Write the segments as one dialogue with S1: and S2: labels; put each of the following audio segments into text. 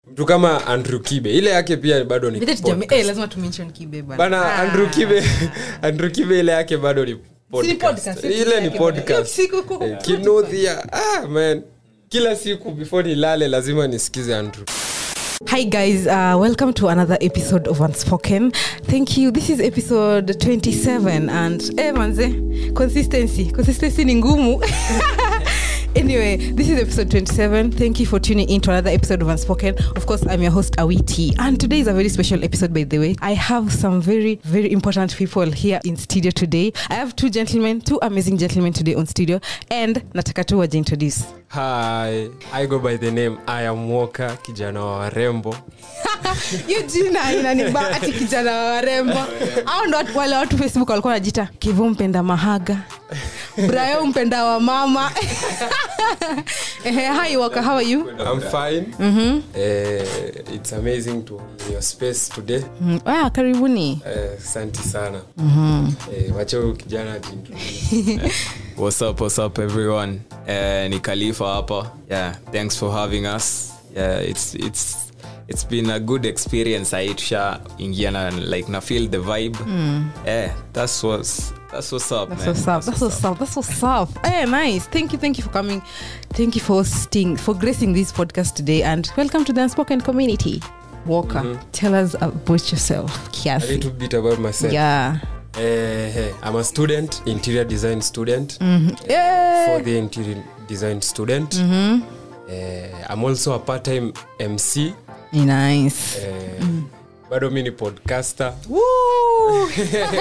S1: mtu kama andrew kibe ile yake pia bado ni
S2: Vile tujame-
S1: podcast.
S2: eh, lazima tumention kibe bana.
S1: bana
S2: Ah.
S1: andrew kibe andrew kibe ile yake bado ni
S2: Si ni
S1: podcast.
S2: podcast, si
S1: ile
S2: yake
S1: ni
S2: bana.
S1: podcast
S2: Hiyo siku ku-
S1: Eh, kinudhia ah, man kila siku before nilale lazima nisikize andrew
S2: Hi guys, uh, welcome to another episode of Unspoken. Thank you. This is episode 27 and eh manze, consistency. Consistency ni ngumu. anyway, this is episode 27. Thank you for tuning in to another episode of Unspoken. Of course, I'm your host Awiti, and today is a very special episode by the way. I have some very very important people here in studio today. I have two gentlemen, two amazing gentlemen today on studio and nataka tu waje introduce.
S1: hi i go by the name i am walker kijana wa warembo
S2: hiyo jina inaniba ati kijana wa warembo au ndo watu- wale watu facebook walikuwa najita kivu mpenda mahaga brayo mpenda wa mama Ehe, hi waka how are you
S1: i'm fine
S2: Mhm.
S1: Eh, it's amazing to be in your space today
S2: Mm, ah, karibuni
S1: Eh, asante sana
S2: Mhm.
S1: Eh, wacha huyu kijana ajiintroduce.
S3: What's up, what's up everyone? Uh, ni Khalifa hapa. Yeah, thanks for having us. Yeah, it's it's it's been a good experience. I tusha ingia na like na feel the vibe. Yeah, that's what's that's what's up,
S2: That's
S3: man.
S2: what's up. That's what's up. That's what's up. Hey, nice. Thank you. Thank you for coming. Thank you for hosting, for gracing this podcast today, and welcome to the unspoken community. Walker, tell us about yourself,
S1: a
S2: Kiasi.
S1: little bit about myself
S2: Yeah.
S1: Eh, eh, i'm a student interior design student
S2: Yeah.
S1: for the interior design student
S2: Mhm.
S1: Eh, i'm also a part-time mc
S2: Nice.
S1: Eh, bado mi ni podcaster
S2: Woo!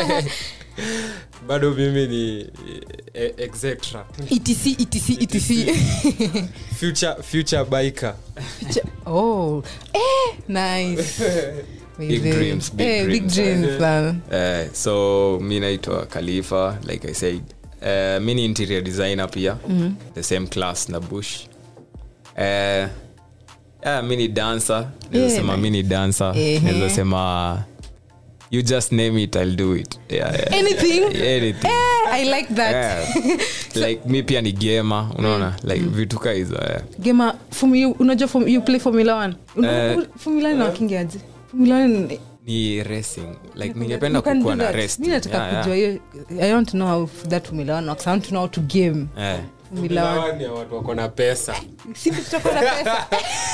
S1: bado mimi ni eh, etc
S2: etc etc etc
S1: future, future biker
S2: oh eh nice
S3: Big dreams, big
S2: eh, big
S3: dreams.
S2: dreams man.
S3: Uh, so mi naitwa Khalifa, like I said. Uh, mi ni interior designer pia. The same class na Bush. Uh, yeah, mi ni dancer. Naweza
S2: Yeah,
S3: sema mi ni dancer.
S2: Ehe.
S3: Naweza sema you just name it, I'll do it. Yeah, yeah.
S2: anything
S3: Anything.
S2: eh, i like that
S3: Yeah. like mi pia ni gema unaona like vitu ka hizo yeah.
S2: gema formu- unajua form- you play formula one Una-
S3: Eh.
S2: formula one nawakingiaje formula one
S3: ni racing like ningependa
S2: You can
S3: kukuwa
S2: do
S3: na
S2: that.
S3: rest
S2: mi nataka
S3: Yeah, yeah.
S2: kujua hiyo i want to know how that formula one works i want to know how to game
S3: Yeah.
S2: formula one
S1: Hawa ni ya watu wako na pesa
S2: siku tutakuwa na pesa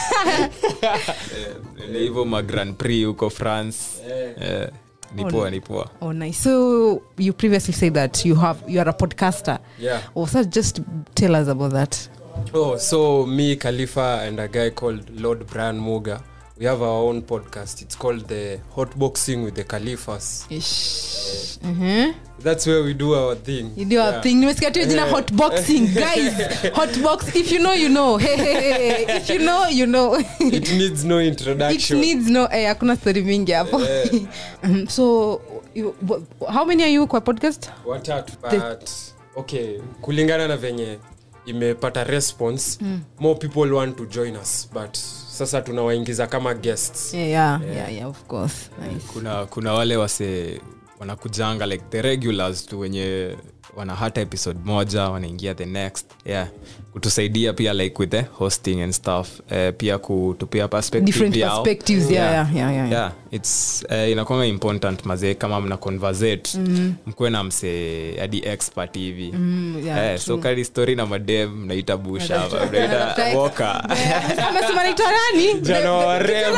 S3: Ni hivyo ma grand prix huko france Eh, ni poa ni poa
S2: Oh, nice. So you previously said that you have you are a podcaster.
S1: Yeah.
S2: Oh, so just tell us about that.
S1: Oh, so me, Khalifa, and a guy called Lord Brian Muga, we have our own podcast. It's called the Hot Boxing with the Khalifas.
S2: Ish. Mhm.
S1: That's where we do our thing.
S2: You do a
S1: Yeah.
S2: thing. Nimesikia tu jina hot boxing, guys. Hot box. If you know, you know. Hey, hey, hey, hey. If you know, you know.
S1: It needs no
S2: It
S1: introduction.
S2: needs no. Eh, hakuna story mingi hapo. Mhm. so, you, wh- how many are you kwa podcast?
S1: watatu but okay kulingana na venye imepata response more people want to join us but sasa tunawaingiza kama guests
S2: Yeah, yeah, yeah, yeah of course. Nice.
S3: kuna kuna wale wase wanakujanga like the regulars tu wenye wana hata episode moja wanaingia the next yeah kutusaidia pia like with the hosting and stuff uh, pia kutupia perspective
S2: Different
S3: yao.
S2: perspectives. Yeah, yeah, yeah, yeah.
S3: yeah its uh, inakwanga important mazee kama mna conversate mm. mkuwe na msee hadi expert hivi
S2: Mm, yeah,
S3: Eh, so kari story na madem mnaita busha
S2: Mnaita-
S3: mnaita
S2: Mnaita-
S3: woka
S2: amesema naitwa nani
S1: Jana wa warembo.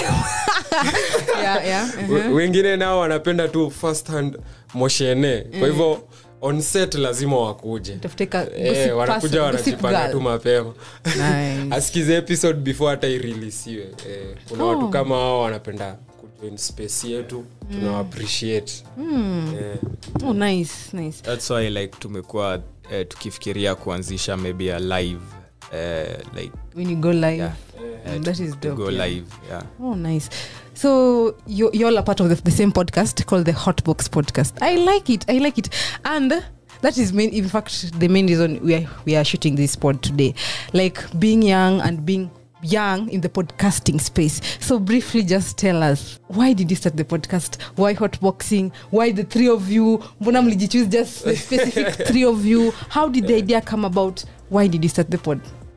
S2: yeah, yeah. uh-huh.
S1: We- wengine nao wanapenda tu first hand moshene kwa hivyo on set lazima wakuje
S2: Tafute ka-
S1: Eh,
S2: gossip
S1: wanakuja
S2: person, gossip
S1: wanajipanga
S2: girl.
S1: tu mapema
S2: Nice.
S1: asikize episode before hata irilisiwe eh, kuna watu kama hao wanapenda kujoin space yetu tuna appreciate eh,
S2: Oh, nice, nice.
S3: thats why like tumekuwa uh, tukifikiria kuanzisha maybe a live uh, like
S2: When you go live.
S3: yeah,
S2: Mm,
S3: uh,
S2: that
S3: to-
S2: is
S3: to
S2: dope,
S3: go
S2: yeah.
S3: live yeah
S2: Oh, nice. So you you all are part of the, the same podcast called the Hotbox Podcast. I like it. I like it, and that is main. In fact, the main reason we are we are shooting this pod today, like being young and being young in the podcasting space. So briefly, just tell us why did you start the podcast? Why hotboxing? Why the three of you? Mbona mlijichoose just the specific three of you? How did the idea come about? Why did you start the pod?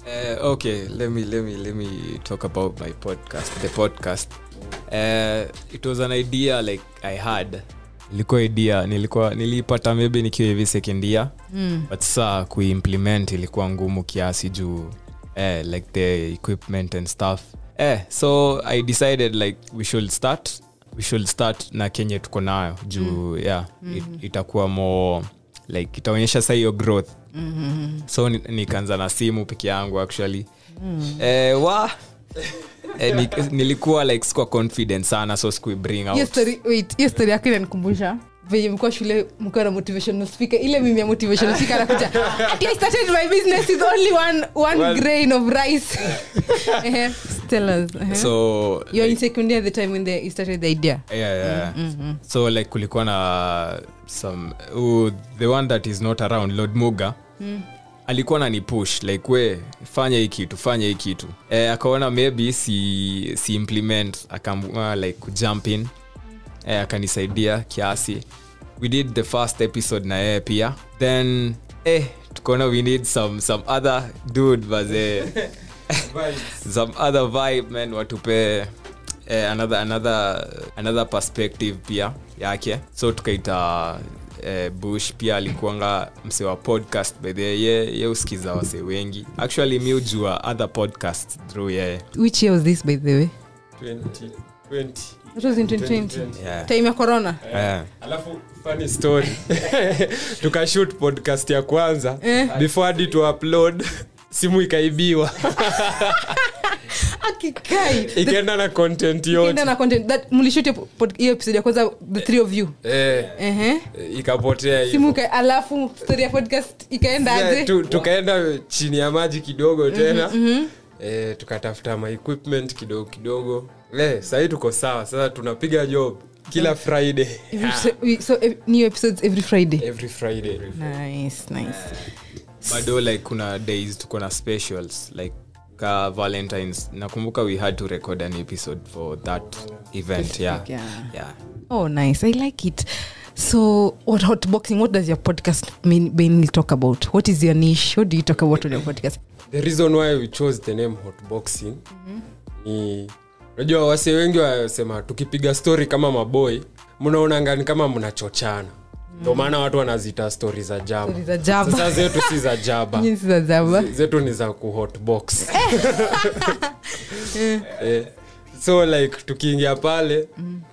S3: Uh, okay, let me let me let me talk about my podcast. The podcast. Uh, it was an idea like I had. ilikuwa idea nilikuwa nilipata maybe nikiwa hivi second year mm. but saa kuimplement ilikuwa ngumu kiasi juu eh, like the equipment and stuff eh, so i decided like we should start we should start na kenye tuko nayo juu mm. yeah mm-hmm. it, itakuwa more like itaonyesha sa hiyo growth mm-hmm. so ni- nikaanza na simu peke yangu actually mm. eh, wa eh, ni, nilikuwa like sikuwa confident sana so sikuibring out
S2: hiyo story wait hiyo story yako inanikumbusha venye mkuwa shule mkiwa na motivational speaker ile mimi ya motivational speaker anakuja "Ati I started my business with only one, one
S1: Well-
S2: grain of rice Ehe, tell us ehe.
S3: so
S2: you're in
S3: like,
S2: second year at the time when the, you started the idea
S3: yeah, yeah. so like kulikuwa na some uh, the one that is not around lord muga alikuwa na ni push like we fanya hii kitu fanya hii kitu eh, akaona maybe si, si implement akaamua like kujump in eh, akanisaidia kiasi we did the first episode na yeye pia then eh, tukaona we need some, some other dude baze some other vibe man watupe eh, another, another, another perspective pia yake so tukaita eh, bush pia alikuanga mse wa podcast by the way, ye, ye usikiza wase wengi actually mi ujua other podcast through yeye
S2: which year was this by the way
S1: 20, 20.
S2: that was in 2020
S3: yeah.
S2: time ya corona
S3: yeah.
S1: alafu funny story tukashut podcast ya kwanza before hadi to upload simu ikaibiwa
S2: akikai
S1: ikaenda na content yote
S2: Ukienda na content that mlishut hiyo pod- hiyo episode ya kwanza the three of you
S1: eh,
S2: Ehe.
S1: ikapotea hivyo.
S2: simu ika- alafu story ya podcast ikaenda
S1: Yeah,
S2: aje
S1: tu- tukaenda chini ya maji kidogo tena eh, tukatafuta ma equipment kidogo kidogo eh, sahii tuko sawa sasa tunapiga job kila friday
S2: Every fri- we- so ev- new episodes every friday
S1: every friday
S2: nice nice
S3: bado like kuna days tuko na specials like ka valentines nakumbuka we had to record an episode for that event yeah.
S2: yeah.
S3: Yeah.
S2: oh nice i like it so what hot boxing what does your podcast main, mainly talk about what is your niche what do you talk about on your podcast
S1: the reason why we chose the name hotboxing ni unajua wase wengi wasema tukipiga story kama maboy mnaonangani kama mnachochana ndo maana watu wanazita stori za jaba
S2: Story za jaba.
S1: sasa zetu si za jaba
S2: Jinsi za zaba
S1: zetu ni za kuhotbox eh, so like tukiingia pale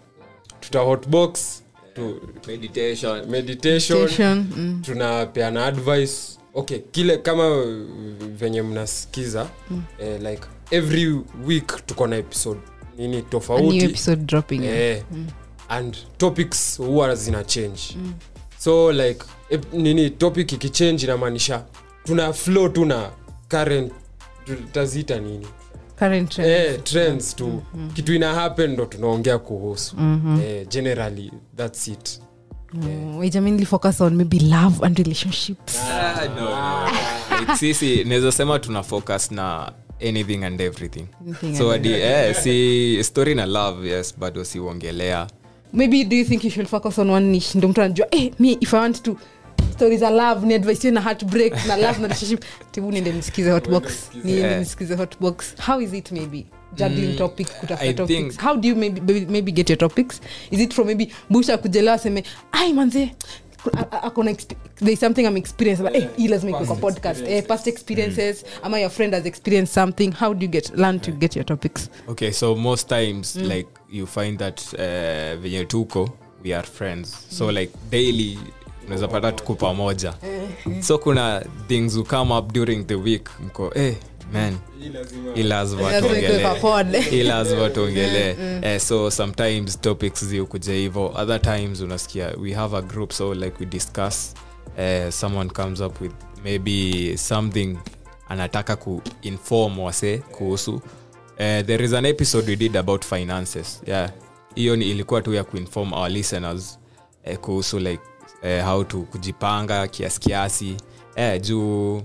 S1: tuta hotbox tu,
S3: meditation
S1: meditation
S2: Meditation, mm.
S1: tunapeana advice okay kile kama uh, venye mnasikiza eh, like every week tuko na episode nini
S2: a new
S1: tofauti
S2: episode dropping
S1: eh, and topics huwa zina change so like ep, nini topic ikichange inamaanisha tuna flow tu na current tutaziita nini
S2: current trend
S1: eh, trends tu kitu ina happen ndo tunaongea kuhusu eh, generally thats it
S2: Mm, we mainly focus on maybe love and relationships
S3: Ah, no, no. Like, sisi naweza sema tuna focus na anything and everything
S2: Anything
S3: so
S2: and
S3: adi, eh, si story na love yes bado siuongelea
S2: maybe do you think you should focus on one niche ndo mtu anajua eh, me if i want to stories za love ni advice na heartbreak na love na relationship tibu niende nisikize hotbox niende
S3: Yeah.
S2: nisikize hotbox how is it maybe juggling
S3: Mm,
S2: topics kutafuta
S3: I
S2: topics
S3: think-
S2: how do you maybe, maybe, maybe get your topics is it from maybe busha kujelewa aseme ai manze a- a- akona exp- there is something i'm experiencing but eh, hii lazima ikuwe kwa podcast eh, past experiences ama your friend has experienced something how do you get learn to get your topics
S3: okay so most times mm. like you find that uh, venye tuko we are friends so like daily unaweza pata tuko pamoja so kuna things who come up during the week mko eh, man hii lazima
S2: Lazima ikuwe
S3: tuongelee.
S2: kwa pod.
S3: Hii lazima tuongelee eh, so sometimes topics ziukuja hivo other times unasikia we have a group so like we discuss eh, someone comes up with maybe something anataka kuinform wase kuhusu eh, there is an episode we did about finances yeah hiyo ni ilikuwa tu ya kuinform our listeners eh, kuhusu like eh, how to kujipanga kiasi kiasi eh, juu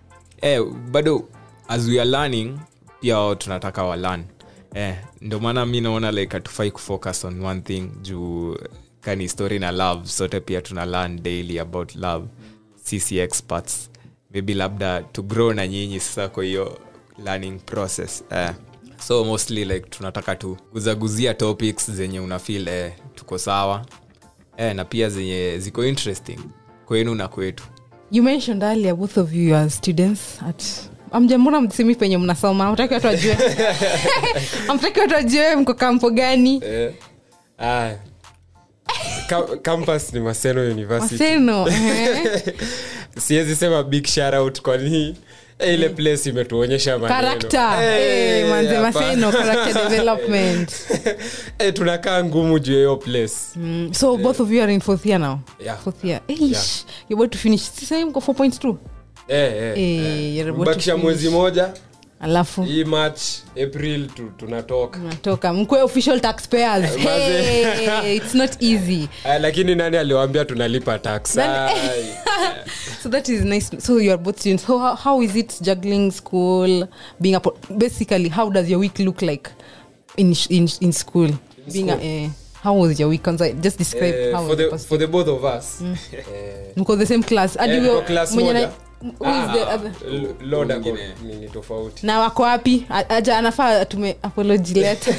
S3: eh, bado as we are learning pia wao tunataka walan eh, ndio maana mi naona like hatufai kufocus on one thing juu kani story na love sote pia tuna learn daily about love sisi experts maybe labda to grow na nyinyi sasa kwa hiyo learning process eh. so mostly like tunataka tu kuzaguzia topics zenye unafil eh, tuko sawa eh, na pia zenye ziko interesting kwenu na kwetu
S2: you mentioned earlier both of you are students at amjambona msemi penye mnasoma amtaki watu wajue amtaki watu wajue mko kampo gani
S1: Eh, ah. Ka- campus ni maseno university
S2: maseno eh.
S1: siwezi sema big shout out kwani eh, ile place imetuonyesha maneno.
S2: character
S1: Eh,
S2: eh, manze
S1: hapa.
S2: maseno character development
S1: Eh, tunakaa ngumu juu ya hiyo place
S2: mm. so both of you are in fourth year now
S1: Yeah.
S2: fourth year Eish,
S1: Yeah.
S2: you're about to finish sasa mko 4.2
S1: eh, eh,
S2: Eh, you're about to
S1: mbakisha
S2: finish.
S1: mwezi moja
S2: alafu
S1: hii march april tu, tunatoka
S2: natoka mkwe official taxpayers
S1: Maze.
S2: hey, it's not easy
S1: Ah, lakini nani aliwambia tunalipa tax
S2: Nani-
S1: Ai.
S2: so that is nice so you are both students so how, how is it juggling school being a po- basically how does your week look like in in, in school being a,
S1: school?
S2: eh, how was your week Kwanza, just describe
S1: Eh,
S2: how
S1: for,
S2: was
S1: the,
S2: your past
S1: for the both of us eh,
S2: mko the same class hadi
S1: Eh,
S2: huyo
S1: tuko class
S2: mwenye na-
S1: moja.
S2: who is the other
S1: L- Lord ako
S3: Mwingine.
S1: nini tofauti
S2: na wako wapi A- aja anafaa atume apology letter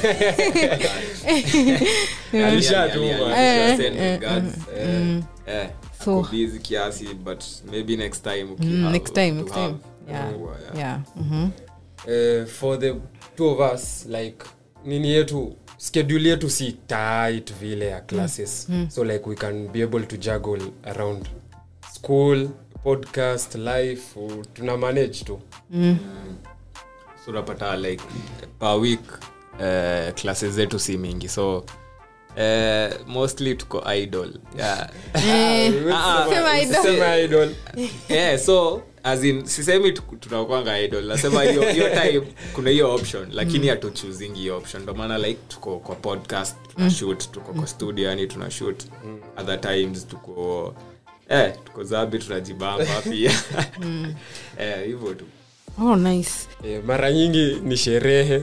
S1: Alishatuma.
S2: Eh,
S3: Send
S2: eh,
S3: regards. Eh, eh,
S2: So-
S3: ako busy kiasi but maybe next time uki-
S2: Mm,
S3: have-
S2: next time
S3: to
S2: next
S3: have.
S2: time yeah
S3: Yeah.
S2: yeah mhm.
S1: eh, for the two of us like nini yetu schedule yetu si tight vile ya classes so like we can be able to juggle around school podcast life uh, tuna manage tu
S3: so unapata like per week uh, classes zetu si mingi so uh, mostly tuko idol yeah.
S2: Eh,
S3: Ah,
S2: sema idol.
S1: Sema idol
S3: yeah, so as in sisemi tu- tunakwanga idol nasema hiyo hiyo time kuna hiyo option lakini hatuchuzingi hiyo option ndo maana like tuko kwa podcast tuna shoot tuko kwa studio yani tuna shoot other times tuko eh, tuko zabi tunajibamba pia eh, hivyo tu
S2: oh nice
S1: eh, mara nyingi ni sherehe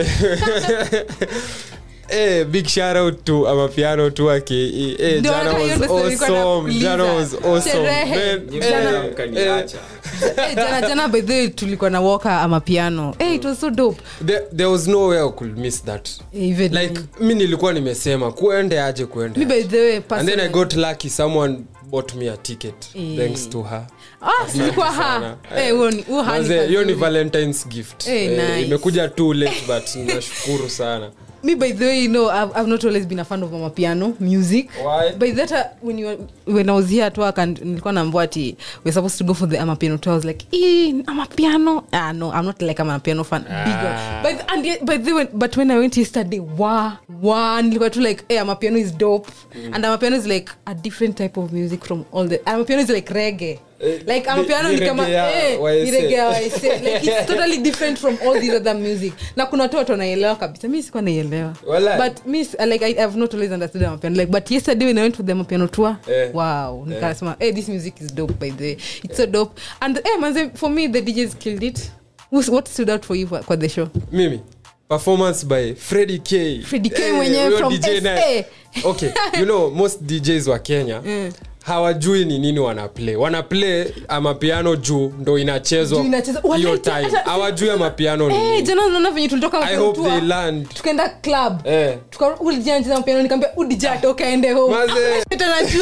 S1: Eh, big shout out to amapiano tu ake eh,
S2: Ndio,
S1: jana
S2: hata hiyo
S1: was
S2: ndo story nilikuwa
S1: awesome
S2: nakuuliza.
S1: jana was awesome
S2: Sherehe.
S1: Man,
S3: Nyinyi
S1: eh,
S3: mnaweza mkaniacha.
S2: Eh, jana jana by the way tulikuwa na walker ama piano hey, it was so dope
S1: there, there was no way I could miss that
S2: Eh, even
S1: like mi nilikuwa nimesema kuende aje kuende
S2: me by the way
S1: and then i
S2: personally-
S1: got lucky someone bought me a ticket
S2: Eh.
S1: thanks to her
S2: ah nilikuwa ha
S1: sana.
S2: eh huo ni huo hani
S1: Manze, hiyo ni
S2: kazuri.
S1: valentines gift
S2: Eh,
S1: Eh,
S2: nice.
S1: imekuja too late but nashukuru sana
S2: me by the way you know I've, I've not always been a fan of mama piano music
S1: Why?
S2: by that uh, when you were, when I was here at work and nilikuwa naambua ati we're supposed to go for the ama piano tour I was like eh ama piano ah no I'm not like ama piano fan big
S1: Ah.
S2: one. but and yet- but then but when I went yesterday wow wow nilikuwa tu like eh ama piano is dope and ama piano is like a different type of music from all the ama piano is like reggae
S1: Eh,
S2: like ama
S1: ni-
S2: piano
S1: ni
S2: ni kama
S1: reggae ya
S2: eh
S1: YSA.
S2: ni reggae ya YSA. like it's totally different from all these other music na kuna watu watu wanaelewa kabisa mi sikuwa naielewa
S1: Walai.
S2: but me like I, i've not always understood the mapiano like but yesterday when i went to the mapiano tour
S1: Eh.
S2: wow nikasema hey this music is dope by the way it's so dope and eh manze for me the djs killed it Who's, what stood out for you kwa, kwa the show
S1: mimi performance by Freddie K.
S2: Freddie K
S1: Eh,
S2: mwenyewe
S1: huyo
S2: from
S1: DJ na-
S2: SA.
S1: okay you know most djs wa kenya hawajui ni nini wanaplay wanaplay amapiano juu ndo inachezwa
S2: Juu inachezwa.
S1: hiyo
S2: Walai,
S1: time
S2: hata-
S1: hawajui amapiano ni
S2: Eh,
S1: nini.
S2: jana unaona venye tulitoka
S1: i
S2: mapiano
S1: hope
S2: tour,
S1: they learned
S2: tukaenda club
S1: eh.
S2: ulijacheza mapiano nikaambia udijat ukaende home
S1: Maze.
S2: tanajua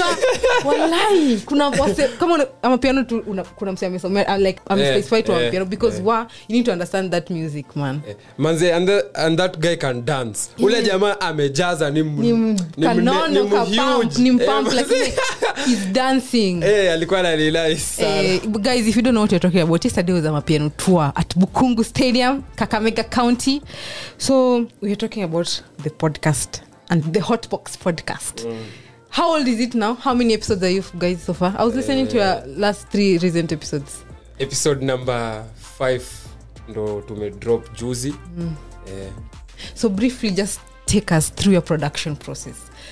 S2: walai kuna wase kama una- ama piano tu una, kuna mse amesomea uh, like amespecify to
S1: eh,
S2: piano because
S1: eh.
S2: wa you need to understand that music man
S1: Eh, manze and, the, and that guy can dance ule jamaa amejaza ni, m-
S2: ni
S1: ni mne- ni
S2: mkanono
S1: mhuge.
S2: kapump ni mpump
S1: Eh,
S2: lakini he's dancing
S1: eh, alikuwa nanilai sana
S2: Eh, guys if you don't know what you're talking about yesterday was a mapiano tour at bukungu stadium kakamega county so we're talking about the podcast and the hotbox podcast how old is it now how many episodes are you guys so far i was listening to your last three recent episodes
S1: episode number 5 ndo tumedrop juzi eh,
S2: so briefly just take us through your production process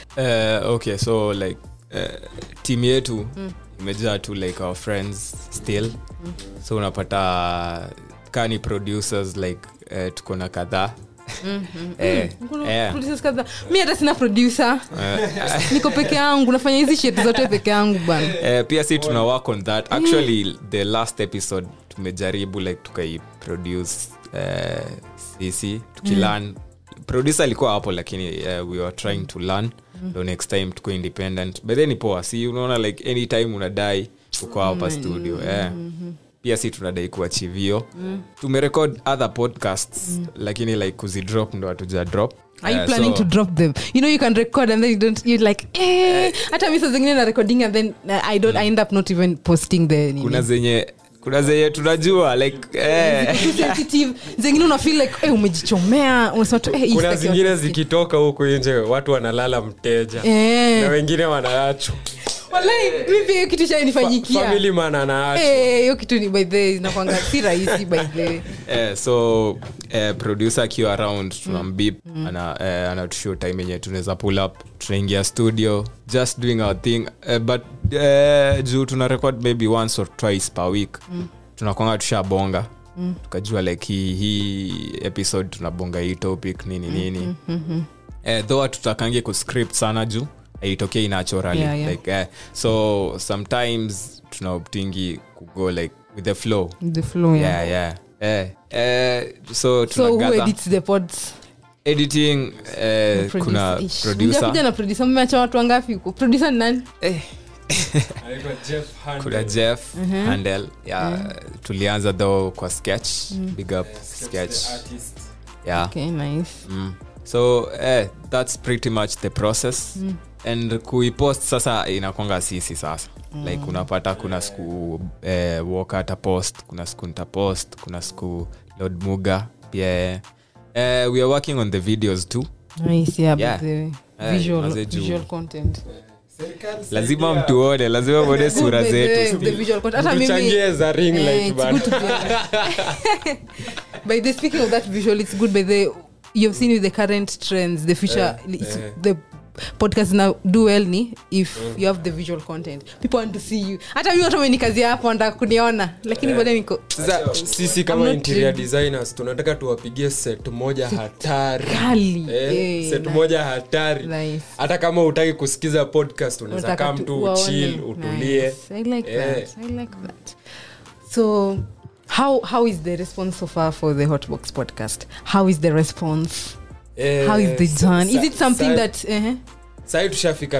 S3: uh, okay so like uh, team yetu imejaa tu like our friends still so unapata kani producers like uh, tuko na kadhaa Eh,
S2: Kuna
S3: eh,
S2: producers kadhaa. mi hata sina producer niko peke yangu nafanya hizi shit zote peke yangu bana
S3: eh, pia si tuna work on that actually the last episode tumejaribu like tukaiproduce eh, sisi tukilearn producer alikuwa hapo lakini uh, we were trying to learn so next time tuko independent but then ni poa si unaona like anytime unadai uko hapa studio eh. pia si tunadai kuachivio tumerecord other podcasts lakini like kuzidrop ndo hatuja drop
S2: are you
S3: Eh,
S2: planning
S3: so-
S2: to drop them you know you can record and then you don't you like eh hata mi saa zingine na recording and then uh, i don't i end up not even posting the nini.
S3: kuna zenye kuna zenye tunajua like eh.
S2: Too sensitive zengine una feel like eh, umejichomea unasema tu eh, hii
S1: kuna
S2: sitaki
S1: zingine
S2: watu
S1: zikitoka huku nje watu wanalala mteja
S2: Eh.
S1: na wengine wanaachwa
S2: Wallahi, mi pia hiyo kitu shanifanyikia
S1: family man anaachwa
S2: Eh, hiyo kitu ni by the way, inakwanga si rahisi by the way.
S3: eh, so eh, producer akiwa around tunambip ana, eh, anatushow time yenye tunaweza pull up tunaingia studio just doing our thing eh, but eh, juu tuna record maybe once or twice per week mm. tunakwanga tushabonga mm. tukajua like hii hii episode tunabonga hii topic nini nini mm-hmm. eh, though hatutakangi kuscript sana juu aitokei naturally
S2: Yeah, yeah.
S3: like eh, so sometimes tunaoptingi kugo like with the flow
S2: The flow, yeah.
S3: yeah yeah eh, eh, so
S2: so who
S3: tunagather
S2: edits the pods
S3: editing eh,
S2: Producer.
S3: kuna
S2: Ish.
S3: producer
S2: Mjakuja na producer mmeacha watu wangapi huko producer ni nani
S3: eh,
S1: Anaitwa Jeff Handel.
S3: kuna jeff handel yeah, tulianza though kwa sketch big up sketch
S1: The artist.
S3: yeah
S2: okay nice
S3: mm. so eh, that's pretty much the process mm. and kuipost sasa inakwanga sisi sasa mm. like unapata kuna siku eh, walk ata post kuna siku nitapost kuna siku lord muga pia eh, eh, we are working on the videos too
S2: nice yeah,
S3: Yeah.
S2: but the
S3: Eh,
S2: visual,
S3: mazee juu.
S2: visual content
S1: Serikali
S3: lazima
S1: saidia.
S3: mtuone lazima mwone
S2: Good,
S3: sura
S2: by the way,
S3: zetu
S2: the visual content. Hata mimi-
S1: Mtuchangie za ring
S2: Eh,
S1: light
S2: it's
S1: bana.
S2: good to be- by the speaking of that visual it's good by the you've seen with the current trends the future
S1: Eh,
S2: it's,
S1: eh.
S2: the podcast now do well ni if you have the visual content people want to see you hata mi watu wamenikazia hapo wanataka kuniona lakini bado niko
S1: Sasa sisi kama
S2: I'm not
S1: interior
S2: ready.
S1: designers tunataka tuwapigie set moja hatari
S2: kali
S1: Eh,
S2: Eh,
S1: set
S2: nice.
S1: moja hatari
S2: Nice.
S1: hata kama utaki kusikiza podcast unaweza
S2: Unataka
S1: kaa
S2: tu
S1: mtu
S2: waone.
S1: uchil utulie
S2: Nice. I like
S1: Eh.
S2: that. I like that. So how how is the response so far for the Hotbox podcast? How is the response?
S1: Eh,
S2: How is the
S1: sa-
S2: done? Is
S1: sa-
S2: it something
S1: sa-
S2: that uh
S1: sahi tushafika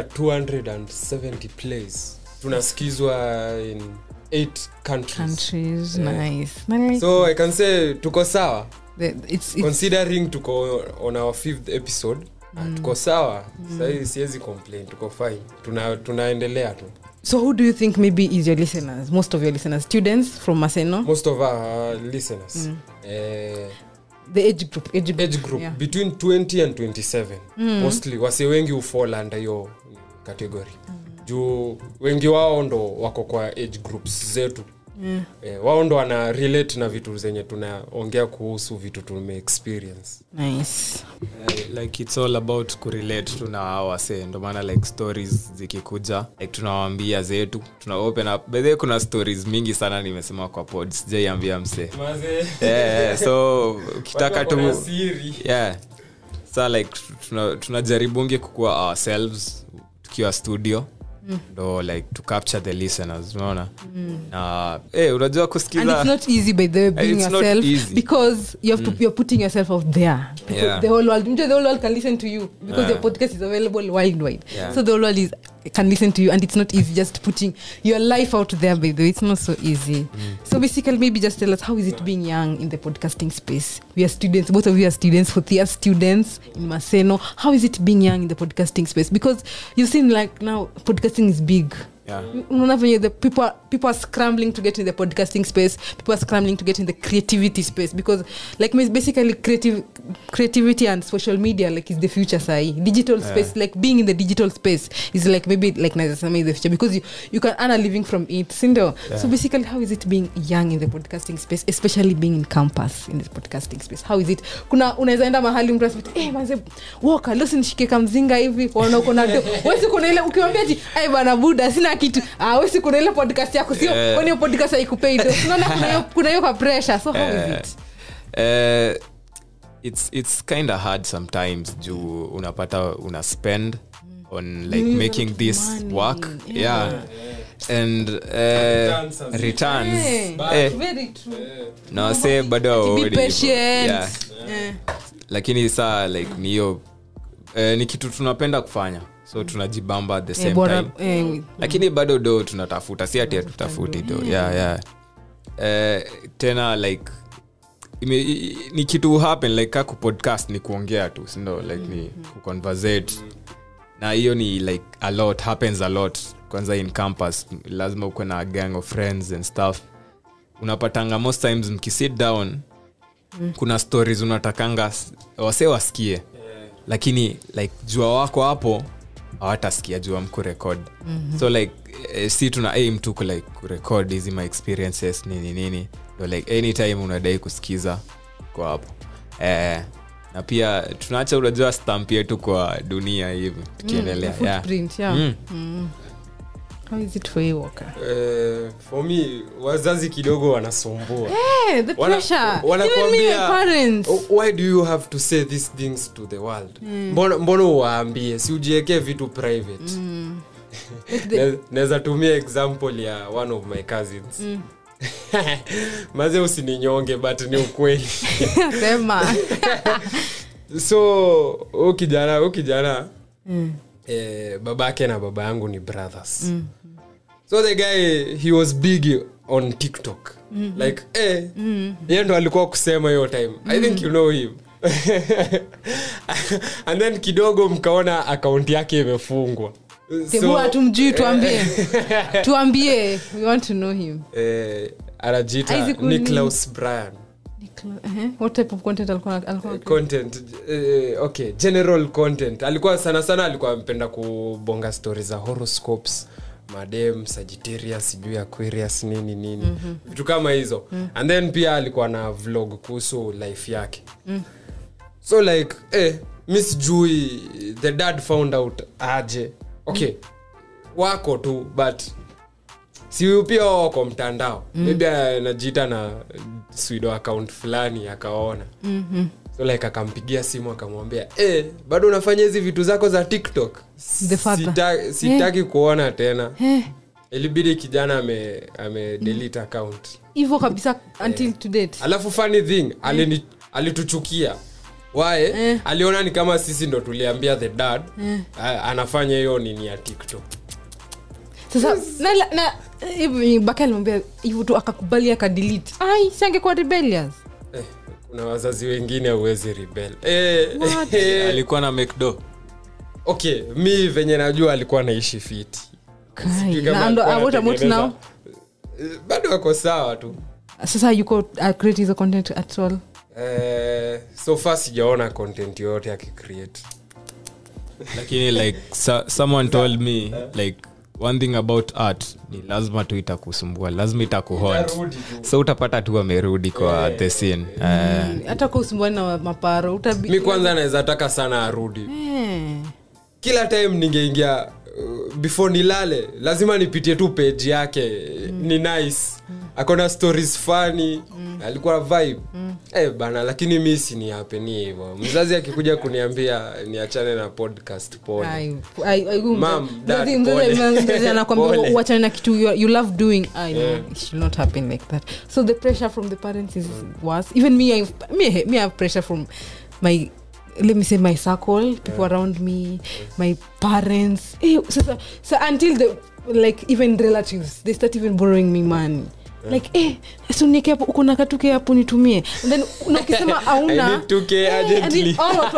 S1: 270 plays tunasikizwa in 8 countries,
S2: countries?
S1: Yeah.
S2: Nice. I like
S1: so i can say tuko sawa
S2: the, it's, it's
S1: considering tuko on our fifth episode mm. tuko sawa mm. sahii siwezi complain tuko fine Tuna, tunaendelea tu
S2: so who do you think maybe is your listeners? Most of your listeners, students from Maseno,
S1: most of our listeners mm. eh,
S2: the age group, age group,
S1: age group
S2: Yeah.
S1: between 20 and 27 mm. mostly wase wengi ufall under hiyo category mm. juu wengi wao ndo wako kwa age groups zetu mm. eh, wao ndo wana relate na vitu zenye tunaongea kuhusu vitu tume experience
S2: Nice.
S3: Eh, like it's all about kurelate tu na hao wasee ndo maana like stories zikikuja like tunawaambia zetu tuna open up bedhe kuna stories mingi sana nimesema kwa pod sijaiambia msee yeah, so ukitaka tu yeah sa like tuna- tunajaribungi kukua ourselves tukiwa studio ndo like to capture the listeners unaona na eh, unajua
S2: and
S3: kusikiza
S2: it's not easy by the way being
S3: It's not
S2: yourself
S3: easy.
S2: because you have to you're putting yourself out there because
S3: Yeah.
S2: the whole world the whole world can listen to you because
S3: Yeah.
S2: your podcast is available worldwide
S3: Yeah.
S2: so the whole world is can listen to you and it's not easy just putting your life out there by the way it's not so easy so basically maybe just tell us how is it being young in the podcasting space we are students both of you are students Fothia students in Maseno how is it being young in the podcasting space because you've seen like now podcasting is big
S3: Yeah.
S2: unaona venye the people are, people are scrambling to get in the podcasting space people are scrambling to get in the creativity space because like means basically creative creativity and social media like is the future sahi digital space like being in the digital space is like maybe like nazasema is the future because you, you can earn a living from it sindo so basically how is it being young in the podcasting space especially being in campus in the podcasting space how is it kuna unaweza enda mahali mtu asema eh manze woka leo sinishike kamzinga hivi waona uko na do wesi kuna ile ukiwambia ti ai bana buda sina kitu ah wesi kuna ile podcast yako sio
S3: Eh.
S2: kwani hiyo podcast haikupei do unaona kuna hiyo kuna hiyo kwa pressure so how is
S3: Eh,
S2: it
S3: eh, it's, it's kind of hard sometimes juu unapata una spend on like
S2: Use
S3: making
S2: that
S3: this
S2: money.
S3: work
S2: Yeah.
S3: yeah, and uh,
S1: Returns as-
S3: returns
S2: Eh,
S3: eh,
S2: very true.
S3: na wase bado
S2: To be
S3: hawaoni hivyo.
S2: patient.
S3: Yeah.
S2: Eh.
S3: lakini saa like ni hiyo eh, ni kitu tunapenda kufanya so tunajibamba at the
S2: Eh,
S3: same
S2: bora-
S3: time
S2: eh,
S3: lakini bado do tunatafuta si ati hatutafuti do yeah, yeah. Eh, tena like ime, i- ni kitu happen like ka kupodcast ni kuongea tu sindo like ni kuconversate na hiyo ni like a lot happens a lot kwanza in campus lazima ukuwe na a gang of friends and stuff unapatanga most times mkisit down kuna stories unatakanga s- wase wasikie lakini like jua wako hapo hawatasikia jua mkurekod mm-hmm. so like eh, si tuna aim tu ku like kurekod hizi my experiences nini nini ndo like anytime unadai kusikiza kwa hapo eh, na pia tunaacha unajua stamp yetu kwa dunia hivi tukiendelea
S2: Mm,
S3: yeah.
S2: footprint, yeah.
S3: Mm.
S2: Mm. How is it for you, Walker?
S1: Eh, for me wazazi kidogo wanasumbua
S2: Hey, the
S1: Wana-
S2: pressure.
S1: wanakuambia-
S2: Even me, my parents.
S1: "Oh, why do you have to say these things to the world mbona mbona uwaambie si ujiekee vitu private
S2: Like the-
S1: Ne- naweza tumia example ya one of my cousins maze usininyonge but ni ukweli
S2: Sema.
S1: so huu kijana huu kijana eh, babake na baba yangu ni brothers so the guy he was big on tiktok like eh, ye ndo alikuwa kusema hiyo time i think you know him and then kidogo mkaona akaunti yake imefungwa
S2: Tebu hatumjui tuambie tuambie we want to know him
S1: eh, anajiita
S2: Isaac Uni-
S1: Niklaus Bryan
S2: uh-huh. what type of content alikuwa alikuwa
S1: content eh, okay general content alikuwa sana sana alikuwa ampenda kubonga stori za horoscopes madem sagittarius sijui aquarius nini nini mm-hmm. vitu kama hizo mm. and then pia alikuwa na vlog kuhusu life yake mm. so like eh, mi sijui the dad found out aje okay mm. wako tu but si pia wao wako mtandao mm. maybe anajiita na swido account fulani akaona
S2: Mhm.
S1: so like akampigia simu akamwambia e, bado unafanya hizi vitu zako za tiktok
S2: The father.
S1: Sita, sitaki kuona tena
S2: Eh,
S1: ilibidi kijana ame, ame delete account
S2: hivyo kabisa until to date
S1: alafu funny thing alini, alituchukia wae
S2: Eh.
S1: aliona ni kama sisi ndo tuliambia the dad a- anafanya hiyo nini ya tiktok
S2: sasa na, na hivi baka alimwambia hivyo tu akakubali akadelete ai siangekuwa rebellious
S1: eh, kuna wazazi wengine huwezi rebel eh,
S2: What?
S1: eh,
S3: alikuwa na mcdo
S1: okay mi venye najua alikuwa naishi fiti Sijui kama
S2: Na ndo-
S1: alikuwa
S2: what about
S1: anatengeneza-
S2: now?
S1: Eh, bado ako sawa tu
S2: sasa yuko uh, create hizo content at all
S1: eh, so far sijaona content yoyote akicreate
S3: lakini like so, someone told me like one thing about art ni lazima tu itakusumbua lazima itakuhont
S1: Itarudi tu.
S3: so utapata tu amerudi kwa the scene Eh,
S2: hata kwa usumbuani na maparo utabi
S1: mi kwanza naweza taka sana arudi
S2: Eh.
S1: kila time ningeingia uh, before nilale lazima nipitie tu page yake ni nice akona stories fani alikuwa vibe eh, bana lakini mi siniapeni hivo mzazi akikuja kuniambia niachane na podcast pole
S2: Ai, ai, ai, huyu
S1: Mom,
S2: mzazi-
S1: dad,
S2: mzazi-
S1: pole.
S2: mzazi- mzazi anakwambia
S1: Pole.
S2: uachane na kitu you, you love doing I know,
S1: Yeah.
S2: it should not happen like that so the pressure from the parents is worse even me I, me, I- me I have pressure from my let me say my circle people around me my parents eh, sasa so until the like even relatives they start even borrowing me money like eh sunieke hapo uko na katuke hapo nitumie And then na ukisema auna
S1: I need 2K urgently.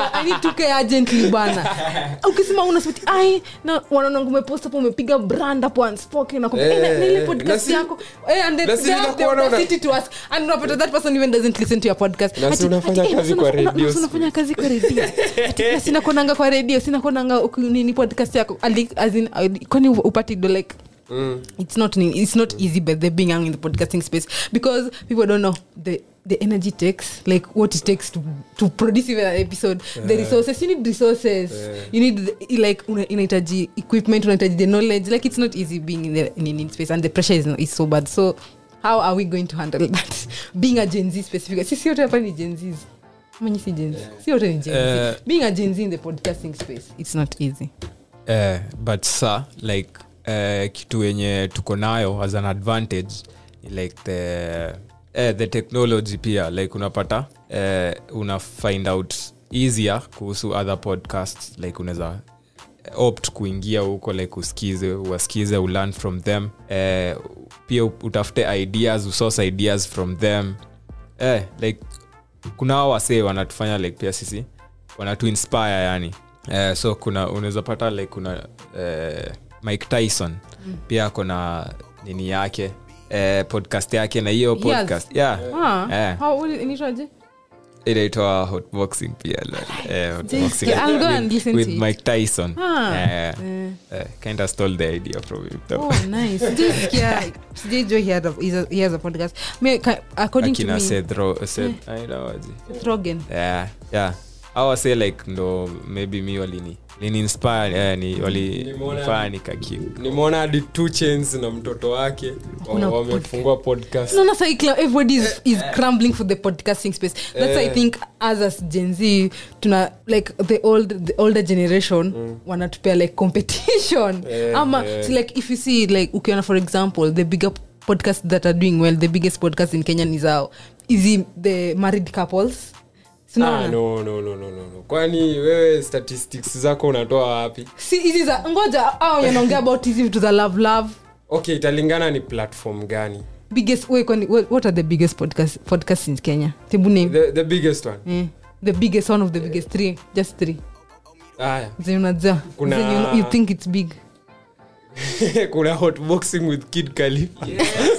S2: urgently bana ukisema una smiti ai na wanaona umepost hapo umepiga brand hapo unspoken na kumbe,
S1: Eh,
S2: eh, na- na ile
S1: na
S2: podcast
S1: si-
S2: yako eh, and then
S1: na si
S2: they have the
S1: nitakuona una-
S2: audacity to ask and unapata that person even doesn't listen to your podcast
S1: Na si
S2: Ati-
S1: unafanya
S2: ati, eh,
S1: kazi
S2: na si
S1: kwa
S2: una- una-
S1: radio
S2: na si unafanya kazi kwa radio Ati, na sina kuonanga kwa radio sina kuonanga uku- nini podcast yako Ali- as in, ali- kwani upati do like
S1: mm.
S2: it's not it's not easy but they're being young in the podcasting space because people don't know the the energy takes like what it takes to to produce even an episode the resources you need resources you need the, like una- inahitaji equipment unahitaji the knowledge like it's not easy being in the in, in space and the pressure is, is so bad so how are we going to handle that being a gen z specific sisi yote hapa ni gen zs Mwenye si Gen Z. si wote ni Gen Z.
S3: Eh.
S2: being a Gen Z in the podcasting space it's not easy
S3: eh, but sa like eh, kitu yenye tuko nayo as an advantage ni like the eh, the technology pia like unapata eh, una find out easier kuhusu other podcasts like unaweza opt kuingia huko like usikize uwasikize ulearn from them eh, pia utafute ideas usource ideas from them eh, like kuna hao wasee wanatufanya like pia sisi wanatu inspire yani eh, so kuna unaweza pata like kuna eh, mike tyson mm. pia ako na nini yake eh, podcast yake na hiyo
S2: Yes.
S3: podcast yeah.
S2: Ah,
S3: Eh.
S2: how- what is- inaitwaje?
S3: inaitwa hotboxing pia eh, hotboxing
S2: Just- I'll go and listen
S3: with
S2: to it.
S3: mike tyson
S2: Ah,
S3: eh,
S2: eh.
S3: eh, kind of stole the idea from him though.
S2: Oh, nice. Sijasikia- sijaijua he had a- he's a- he has a podcast Me, ka- according to
S3: akina
S2: me
S3: Seth Ro- Seth- ainawaje?
S2: Seth Rogen.
S3: yeah, yeah. awase like ndo maybe mi walini liniinspire eh, ni
S1: Nimeona-
S3: walinifanya nikakiu
S1: nimeona hadi two chains na mtoto wake
S2: Kuna
S1: wa- wamefungua podcast
S2: No, no, so like, everybody is, is crumbling for the podcasting space that's i think as as gen z tuna like the old the older generation wanatupea like competition
S1: Eh,
S2: ama
S1: eh.
S2: so like if you see like ukiona for example the bigger podcasts that are doing well the biggest podcast in kenya ni zao is the married couples Sinaona?
S1: ah, no, no, no, no, no, no. kwani wewe statistics zako unatoa wapi
S2: si hizi za ngoja au yanaongea about hizi vitu za love love
S1: okay italingana ni platform gani
S2: biggest wait, kwani, what, what are the biggest podcast, podcasts in kenya tebu name
S1: the, the biggest one
S2: eh, the biggest one of the biggest three just three
S1: haya
S2: zenye unajua
S1: Kuna-
S2: zenye you, you think it's big
S1: kuna hotboxing with kid Khalifa.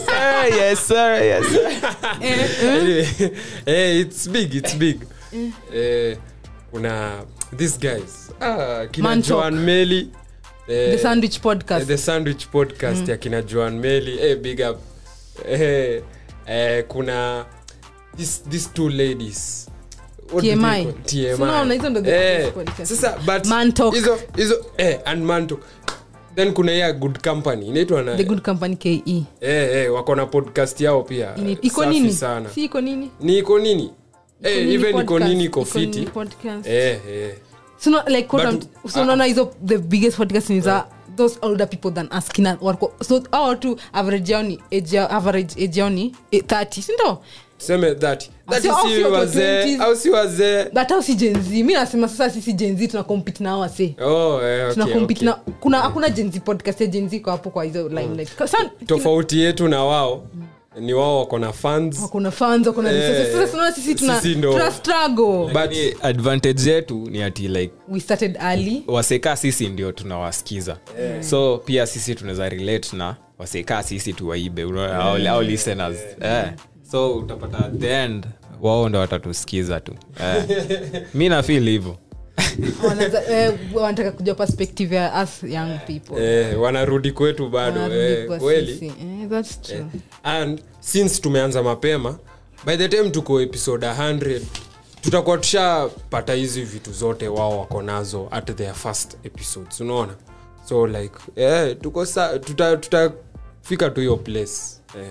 S3: yes, sir, yes, sir.
S1: anyway, eh, it's big it's big eh, kuna these guys ah, kina
S2: Man Talk.
S1: joan meli eh,
S2: the sandwich
S1: eh,
S2: podcast
S1: the sandwich podcast ya kina joan meli eh, big up eh, eh, kuna these, these two ladies What do they
S2: TMI.
S1: call- TMI.
S2: So unaona, hizo ndo the
S1: Eh,
S2: biggest podcast.
S1: sasa but
S2: Man Talk.
S1: hizo hizo eh, and man talk then kuna ya good company inaitwa na
S2: the good company ke
S1: eh, eh, wako na podcast yao pia
S2: Ini- iko
S1: Safi
S2: nini
S1: sana
S2: si iko nini
S1: ni iko nini eh,
S2: nini
S1: even iko
S2: podcast?
S1: nini iko
S2: Iko nini
S1: fiti
S2: podcast?
S1: eh, eh.
S2: So no, like what
S1: But-
S2: I'm- so unaona hizo the biggest podcast ni za those older people than us kina wako so hao watu average yao ni age yao- average age yao ni eh, 30 sindo
S1: tuseme that that
S2: Sio- au
S1: si
S2: sio kwa
S1: wazee
S2: 20s.
S1: au si wazee
S2: but au si jenzi mi nasema sasa sisi jenzi tuna compete na wase
S1: oh, eh, okay,
S2: tuna compete
S1: okay.
S2: na kuna hakuna jenzi podcast ya jenzi kwa hapo kwa hizo limelight Sa-
S1: tofauti yetu na wao ni wao wako na fans
S2: kuna fans wako na
S1: Eh,
S2: resources. sasa tunaona sisi tuna
S1: sisi ndo-
S2: tuna struggle
S3: Lakini advantage yetu ni ati like
S2: we started early
S3: wasekaa sisi ndio tunawasikiza so pia sisi tunaweza relate na wasekaa sisi tuwaibe unaona, au, au listeners eh. so utapata at the end wao ndo watatusikiza tu eh. mi nafil hivo
S2: Wanaza- eh, wanataka kujua perspective ya us young people
S1: eh, wanarudi kwetu bado
S2: Wanarudi
S1: eh,
S2: kwa
S1: kweli
S2: sisi. Eh, that's true.
S1: and since tumeanza mapema by the time tuko episode 100 tutakuwa tushapata hizi vitu zote wao wako nazo at their first episodes unaona so like eh, tuko sa tutafika tuta tutafika tu hiyo place eh.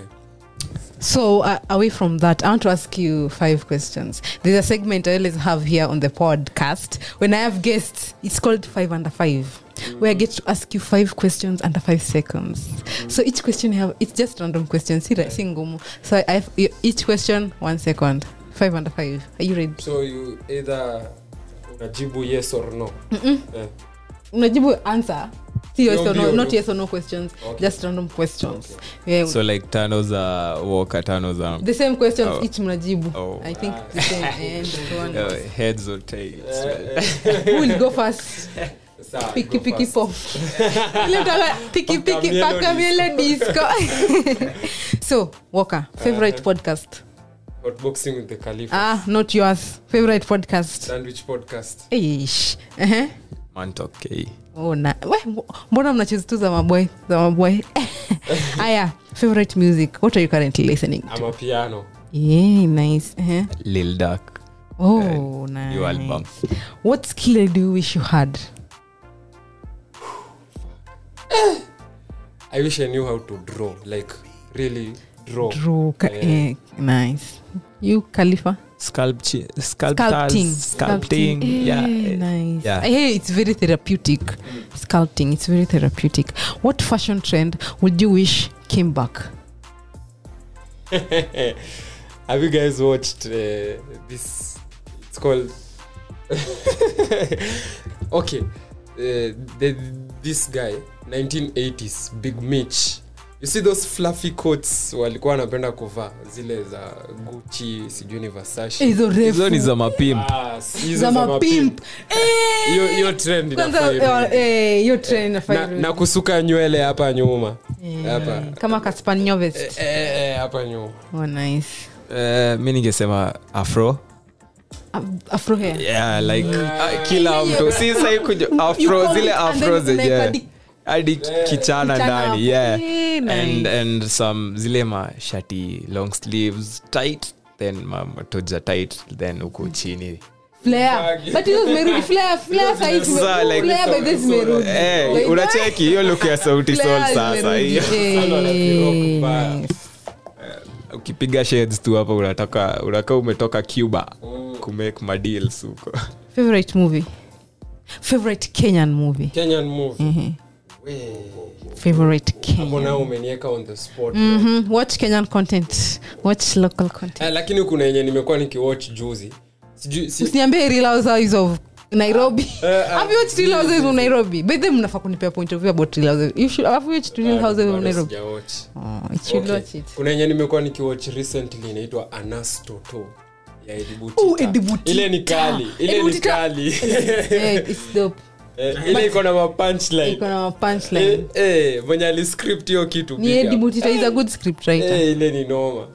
S2: So, uh, away from that, I want to ask you five questions. There's a segment I always have here on the podcast. When I have guests, it's called Five Under Five, where I get to ask you five questions under five seconds. So each question you have, it's just random questions. See, like, singumu. So I have each question one second. Five under five. Are you ready?
S1: so you either unajibu yes or no eh.
S2: Unajibu answer. See yes
S1: Ndio,
S2: or no,
S1: ndio,
S2: not
S1: ndio.
S2: yes or no questions.
S1: Okay.
S2: Just random questions. Yeah,
S3: so like tano za woka tano za
S2: the same questions
S3: Oh.
S2: each mnajibu.
S3: Oh.
S2: I think the same. And one.
S3: uh, heads or tails
S2: Who will go first?
S1: Sawa,
S2: piki
S1: go
S2: piki
S1: first.
S2: pop Ile mtaka piki piki
S1: Pakamielo
S2: pakamiele disco so walker favorite podcast
S1: hotboxing with the Khalifa
S2: ah not yours favorite podcast
S1: sandwich podcast
S2: Eish. Uh-huh.
S3: mantok k
S2: Oh, na we, mbona mnachezi tu za maboy za maboy aya favorite music what are you currently listening to
S1: ama piano
S2: yeah nice uh-huh.
S3: lil dak
S2: oh
S3: new album
S2: nice what skill do you wish you had
S1: i wish i knew how to draw like really draw.
S2: Draw. Ka- eh, nice you khalifa
S3: Sculpture,
S2: sculpting
S3: sculptors, sculpting.
S2: Eh,
S3: Yeah.
S2: nice
S3: Yeah.
S2: I hear it's very therapeutic sculpting it's very therapeutic what fashion trend would you wish came back
S1: Have you guys watched uh, this? It's called. okay, uh, the, this guy 1980s Big Mitch. You see those fluffy coats walikuwa wanapenda kuvaa zile za Gucci, sijui ni Versace.
S2: hizo
S3: hizo ni
S2: refu
S3: za mapimp
S1: Ah, hizo
S2: za mapimp Eh!
S1: Hiyo- hiyo trend
S2: Kwanza,
S1: inafaa irudi.
S2: eh, hiyo trend inafaa
S1: na,
S2: irudi.
S1: na kusuka nywele hapa nyuma
S2: Eh,
S1: hapa
S2: kama kaspanyoves
S1: Eh, eh, hapa nyuma
S2: oh, nice
S3: Eh, mi ningesema afro
S2: Af- afro hair
S3: yeah, like uh, kila mtu si sai kuja
S2: You
S3: afro
S2: call
S3: zile
S2: it and
S3: afro
S2: then
S3: zenye
S2: unaweka di-
S3: hadi kichana
S2: Kichana
S3: ndani
S2: hapo.
S3: yeah
S2: Eh, nice.
S3: and, and some zile mashati long sleeves tight then ma- matoja tight then huku chini
S2: Flare. But hizo zimerudi. Flare- flare sahi tume-
S3: Sasa, like-
S2: flare by this zimerudi.
S3: Eh,
S2: By
S3: unacheki hiyo look ya sauti sol
S2: flare
S3: sasa
S2: zimerudi.
S3: hiyo
S1: Sana wanazirock baya.
S2: Eh,
S3: ukipiga shades tu hapa unatoka unaka umetoka cuba kumake madeals huko
S2: favorite movie favorite kenyan movie
S1: kenyan movie We,
S2: favorite
S1: hapo
S2: kenyan
S1: nao umenieka on the spot
S2: Mhm. watch kenyan content watch local content
S1: Eh, lakini kuna yenye nimekuwa nikiwatch juzi sijui si,
S2: usiniambie real housewives of nairobi
S1: Eh,
S2: have you watched real housewives of nairobi by them mnafaa kunipea point of view about real housewives you should have you watched real housewives of
S1: bado
S2: nairobi
S1: sijawatch.
S2: oh you should
S1: Okay.
S2: watch it
S1: kuna yenye nimekuwa nikiwatch recently inaitwa anastoto ya Eddie
S2: Oh,
S1: Butita.
S2: Eddie Butita.
S1: ile ni kali ile
S2: Eddie
S1: ni
S2: Butita.
S1: kali
S2: yeah, it's dope
S1: Eh, ile iko na mapunchline
S2: iko na punchline
S1: Eh, eh, mwenye aliscript hiyo kitu
S2: ni
S1: big
S2: Eddie
S1: up.
S2: Butita is a good script writer
S1: Eh, ile ni noma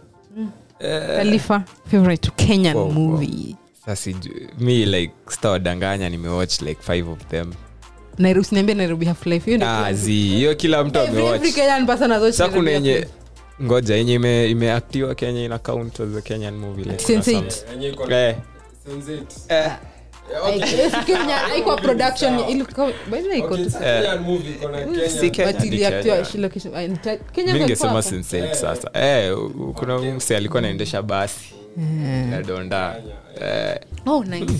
S2: Khalifa favorite Kenyan
S3: Wow, wow.
S2: movie
S3: sasa mi like sitawadanganya nimewatch like five of them
S2: Nairobi usiniambie Nairobi half life hiyo ndio
S3: Ah,
S2: kila-
S3: zi hiyo kila mtu
S2: Every- every
S3: amewatch
S2: Kenyan person has watched
S3: sa kuna
S2: Nairobi
S3: yenye
S2: Half Life.
S3: ngoja yenye ime- imeaktiwa kenya ina count as a kenyan movie like,
S2: Sense
S3: kuna
S2: eight.
S3: some-
S1: Yenye iko na-
S3: Eh,
S1: Sense eight.
S3: eh,
S2: Like, hiyo si Kenya, haikuwa production ilikuwa- by the way, iko
S1: Okay,
S2: tu-
S1: si Kenyan movie, iko na Kenya.
S3: si Kenya,
S2: but
S3: ni
S2: iliactiwa
S3: Kenya.
S2: Shilo Kishu- ah, nita- Kenya
S3: mi
S2: kwa
S3: ningesema
S2: hapo.
S3: Sense eight sasa eh, u- kuna mse alikuwa anaendesha basi nadonda eh,
S2: Oh, nice.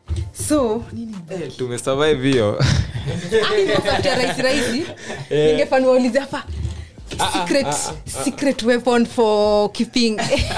S2: so nini
S3: eh, tumesurvive hiyo
S2: Hadi nikafuatia rahisi rahisi ningefanya waulize hapa secret secret weapon for keeping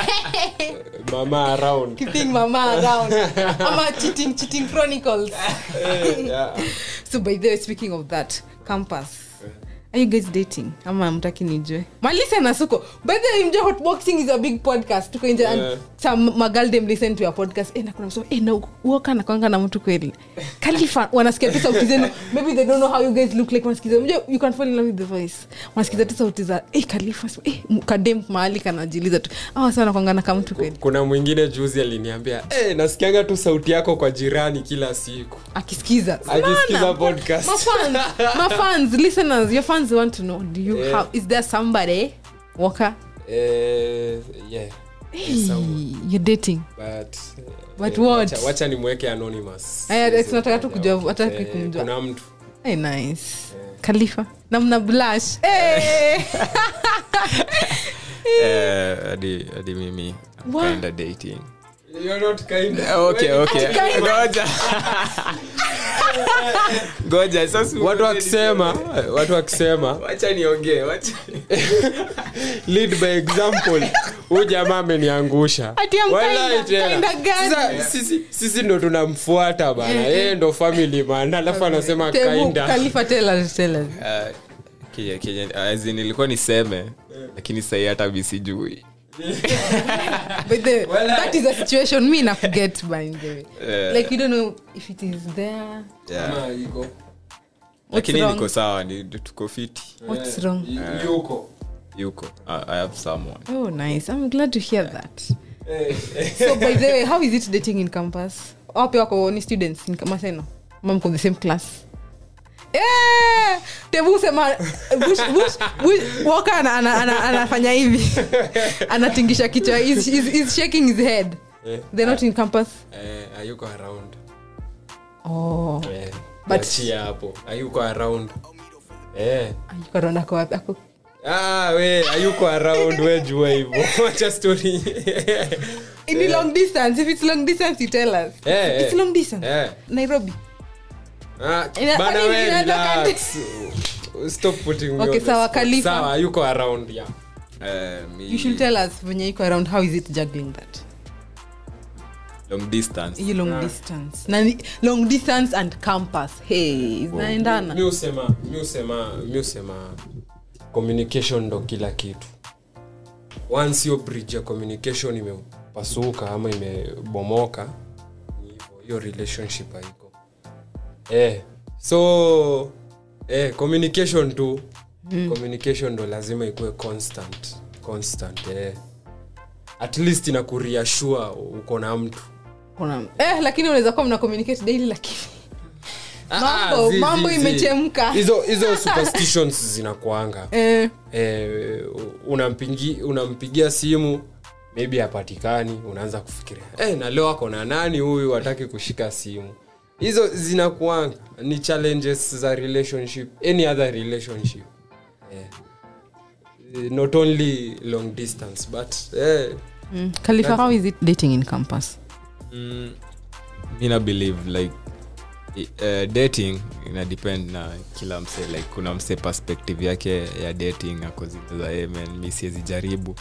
S1: mama around
S2: keeping mama around ama cheating cheating chronicles
S1: Eh, yeah.
S2: so by the way speaking of that campus are you guys dating ama mtaki nijue malisa na suko by the way mjue hotboxing is a big podcast tuko nje and
S1: Yeah.
S2: some magaldem listen to your podcast eh na kuna msema eh na uoka na kwanga na mtu kweli kalifa wanasikia tu sauti zenu maybe they don't know how you guys look like wanasikiza mjue you can fall in love with the voice wanasikiza tu sauti za eh kalifa eh kadem mahali kanajiliza tu ah sana kwanga na kama mtu kweli
S1: kuna mwingine juzi aliniambia hey, nasikianga tu sauti yako kwa jirani kila siku
S2: akisikiza
S1: Akisikiza
S2: Unaona?
S1: podcast.
S2: mafans mafans listeners your fans want to know do you
S1: Yeah.
S2: have is there somebody Walker
S1: eh, yeah.
S2: hey,
S1: Someone.
S2: you're dating
S1: But,
S2: But
S1: eh,
S2: what?
S1: wacha, wacha nimweke anonymous
S2: Aya,
S1: Siwezi
S2: tunataka tu
S1: kutaja.
S2: kujua, hataki
S1: Eh,
S2: kumjua.
S1: kuna mtu
S2: hey, nice khalifa na mna blush hey.
S3: Eh, hadi hadi mimi I'm
S2: What?
S3: kinda dating
S1: You're not kind.
S3: Eh, okay okay ngoja ngoja sasa
S1: watu wakisema watu wakisema
S3: wacha niongee wacha
S1: lead by example huyu jamaa ameniangusha
S2: Ati I'm
S1: Wallahi
S2: kinda-
S1: tena.
S2: kinda gani?
S1: Sasa, sisi, sisi ndo tunamfuata bana yeye ndo family man alafu anasema
S2: Tebu,
S1: kainda
S2: khalifa tell us, tell us.
S3: Uh, Kenya- Kenya- as in, ilikuwa niseme lakini sahii hata mi sijui
S2: But the, that is a situation me na forget by the way
S3: Eh.
S2: like you don't know if it is there
S3: yeah.
S1: Iko.
S3: lakini
S2: wrong?
S3: niko sawa ni tuko fiti
S2: what's wrong
S1: Y- yuko
S3: yuko I, i have someone
S2: oh nice i'm glad to hear that so by the way how is it dating in campus wapi wako ni students in maseno mamko the same class Eh, tebu sema bush, bush, bush, Walker ana- ana- ana- anafanya hivi anatingisha kichwa he's, he's, he's shaking his head
S1: Eh,
S2: they're not in campus
S1: eh, hayuko around
S2: oh
S1: Eh,
S2: But-
S1: achia hapo hayuko around eh,
S2: Ayuko around ako wapi? Ako-
S1: ah, we hayuko around we jua hivyo wacha story
S2: Ni long distance if it's long distance you tell us
S1: Eh,
S2: it's
S1: eh.
S2: long distance
S1: Eh.
S2: nairobi
S1: Ah,
S2: Ina-
S1: bana
S2: kwani
S1: we
S2: inaweza
S1: relax stop putting me
S2: Okay,
S1: on the
S2: sawa,
S1: spot.
S2: Khalifa.
S1: sawa hayuko around yeah
S3: Eh, mi-
S2: you should tell us venye iko around how is it juggling that
S3: long distance
S2: hiyo long distance na ni- long distance and campus hey zinaendana
S1: mi usema mi usema mi usema communication ndo kila kitu once hiyo bridge ya communication imepasuka ama imebomoka ni hivyo hiyo relationship haiko eh, so eh, communication tu mm. communication ndo lazima ikuwe constant constant eh. at least inakuriashua uko na mtu
S2: Kuna- eh, lakini unaweza kuwa mna communicate daily lakini
S1: Ah,
S2: Mambo-
S1: ah, zi-
S2: mambo
S1: zi- zi.
S2: imechemka.
S1: hizo hizo superstitions zinakuanga
S2: eh,
S1: eh, unampigi, unampigia simu maybe hapatikani unaanza kufikiria eh, na leo ako na nani huyu hataki kushika simu hizo zinakuanga ni challenges za relationship any other relationship eh, eh, not only long distance but eh,
S2: mm. Khalifa, how is it dating in campus
S3: mm, mi na believe like i- eh, dating ina depend na kila mse like kuna mse perspective yake ya dating ako zile za hey, man mi siwezi jaribu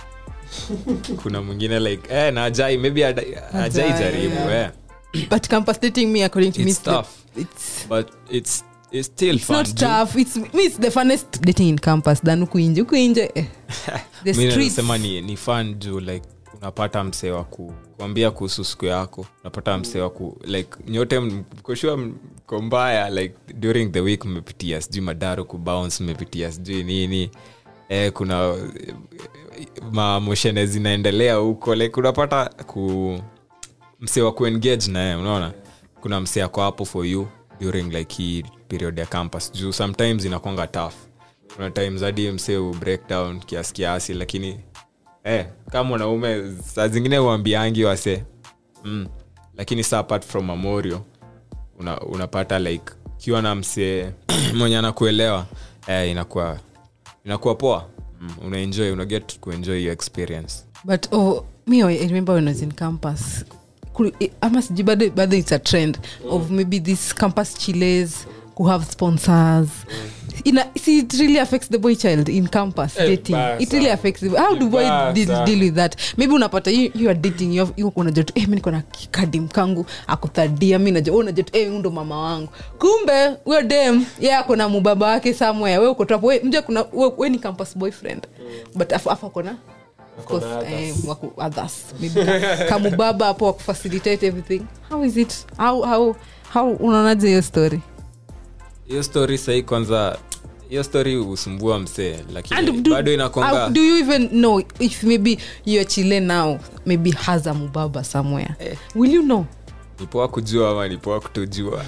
S3: kuna mwingine like eh, na ajai maybe ada- ajai
S2: Hajai,
S3: jaribu
S2: yeah.
S3: eh.
S2: but campus dating me according to me
S3: It's
S2: it's the-
S3: tough.
S2: it's
S3: but it's, it's still
S2: it's
S3: fun
S2: not
S3: Ju-
S2: tough it's me it's the funnest dating in campus than huku nje huku nje eh. the
S3: mi
S2: streets
S3: nasema ni, ni fun juu like unapata msee wa ku- kuambia kuhusu siku yako unapata msee wa ku like nyote mkoshua mko mbaya like during the week mmepitia sijui madaru kubounce mmepitia sijui nini eh, kuna eh, mamoshene zinaendelea huko like unapata ku msee wa kuengage naye unaona kuna msee ako hapo for you during like hii period ya campus juu sometimes inakwanga tough kuna times hadi msee u breakdown kiasi kiasi lakini eh, kama mwanaume saa zingine uambiangi wase mm. lakini sa apart from memorial una, unapata like ukiwa na msee mwenye anakuelewa eh, inakuwa inakuwa poa mm. unaenjoy unaget kuenjoy your experience
S2: but oh, me i remember when i was in campus Kul- eh, ama sijui bado bado it's a trend of maybe this campus chiles who have sponsors Ina, see, it really affects the boy child in campus
S1: Eh,
S2: dating
S1: basa.
S2: it really affects the, how do boy
S1: Basa.
S2: deal, deal with that maybe unapata you, you are dating you, have- you unajua tu eh, mi niko na kadim kangu akuthadia mi najua wewe unajua tu eh, huyu ndo mama wangu kumbe huyo dem ye ako na mubaba wake somewhere we uko tu hapo we mja kuna we, we ni campus boyfriend but afu afu akona of course,
S1: Akona others.
S2: eh, waku- others maybe ka- kamubaba hapo wakufacilitate everything how is it how, how, how unaonaje hiyo story
S3: hiyo story sahii kwanza hiyo story husumbua msee lakini
S2: And do,
S3: bado inakonga
S2: how, do you even know if maybe your chile now maybe has a mubaba somewhere will you know
S3: nipoa kujua ama nipoa kutojua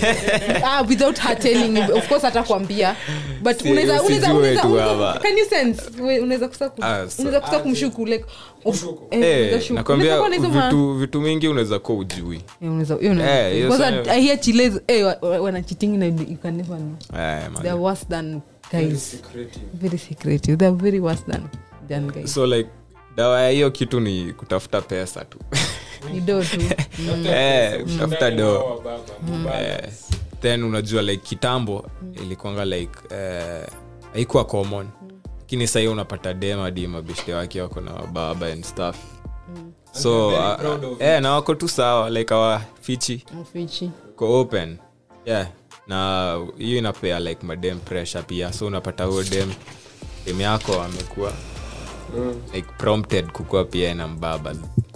S2: ah, without her telling you of course hatakwambia but
S3: Si-
S2: unaweza unaweza
S3: usijue
S2: unaweza
S3: tu
S2: unaweza-
S3: hapa.
S2: can you sense We- unaweza kusa ku-
S3: Ah, so-
S2: unaweza kusa kumshuku like of- eh,
S3: Eh,
S2: unaweza shuku.
S3: nakwambia
S2: Unaweza kuwa na hizo ma-
S3: vitu, vitu mingi unaweza kuwa ujui
S2: Eh, unaweza- hiyo unaweza-
S3: Eh, hiyo
S2: because
S3: sana-
S2: I- I hear chiles eh, wa- wa- wanacheating na you can never know
S3: eh, man.
S2: they're worse than
S1: very
S2: guys
S1: secretive.
S2: very secretive they're very worse than than guys
S3: so like dawa ya hiyo kitu ni kutafuta pesa tu
S2: ni do tu Mm.
S3: eh, kutafuta
S1: Ndani
S3: do
S1: wa baba, baba.
S3: eh, then unajua like kitambo ilikuanga like eh, haikuwa common lakini sahii unapata demadi mabeshte wake wako na baba and stuff so
S1: very
S3: uh,
S1: proud of
S3: eh, na wako tu sawa like awafichi
S2: Mfichi.
S3: ko open yeah na hiyo inapea like madem pressure pia so unapata huo dem dem yako amekuwa like prompted kukuwa pia na mbaba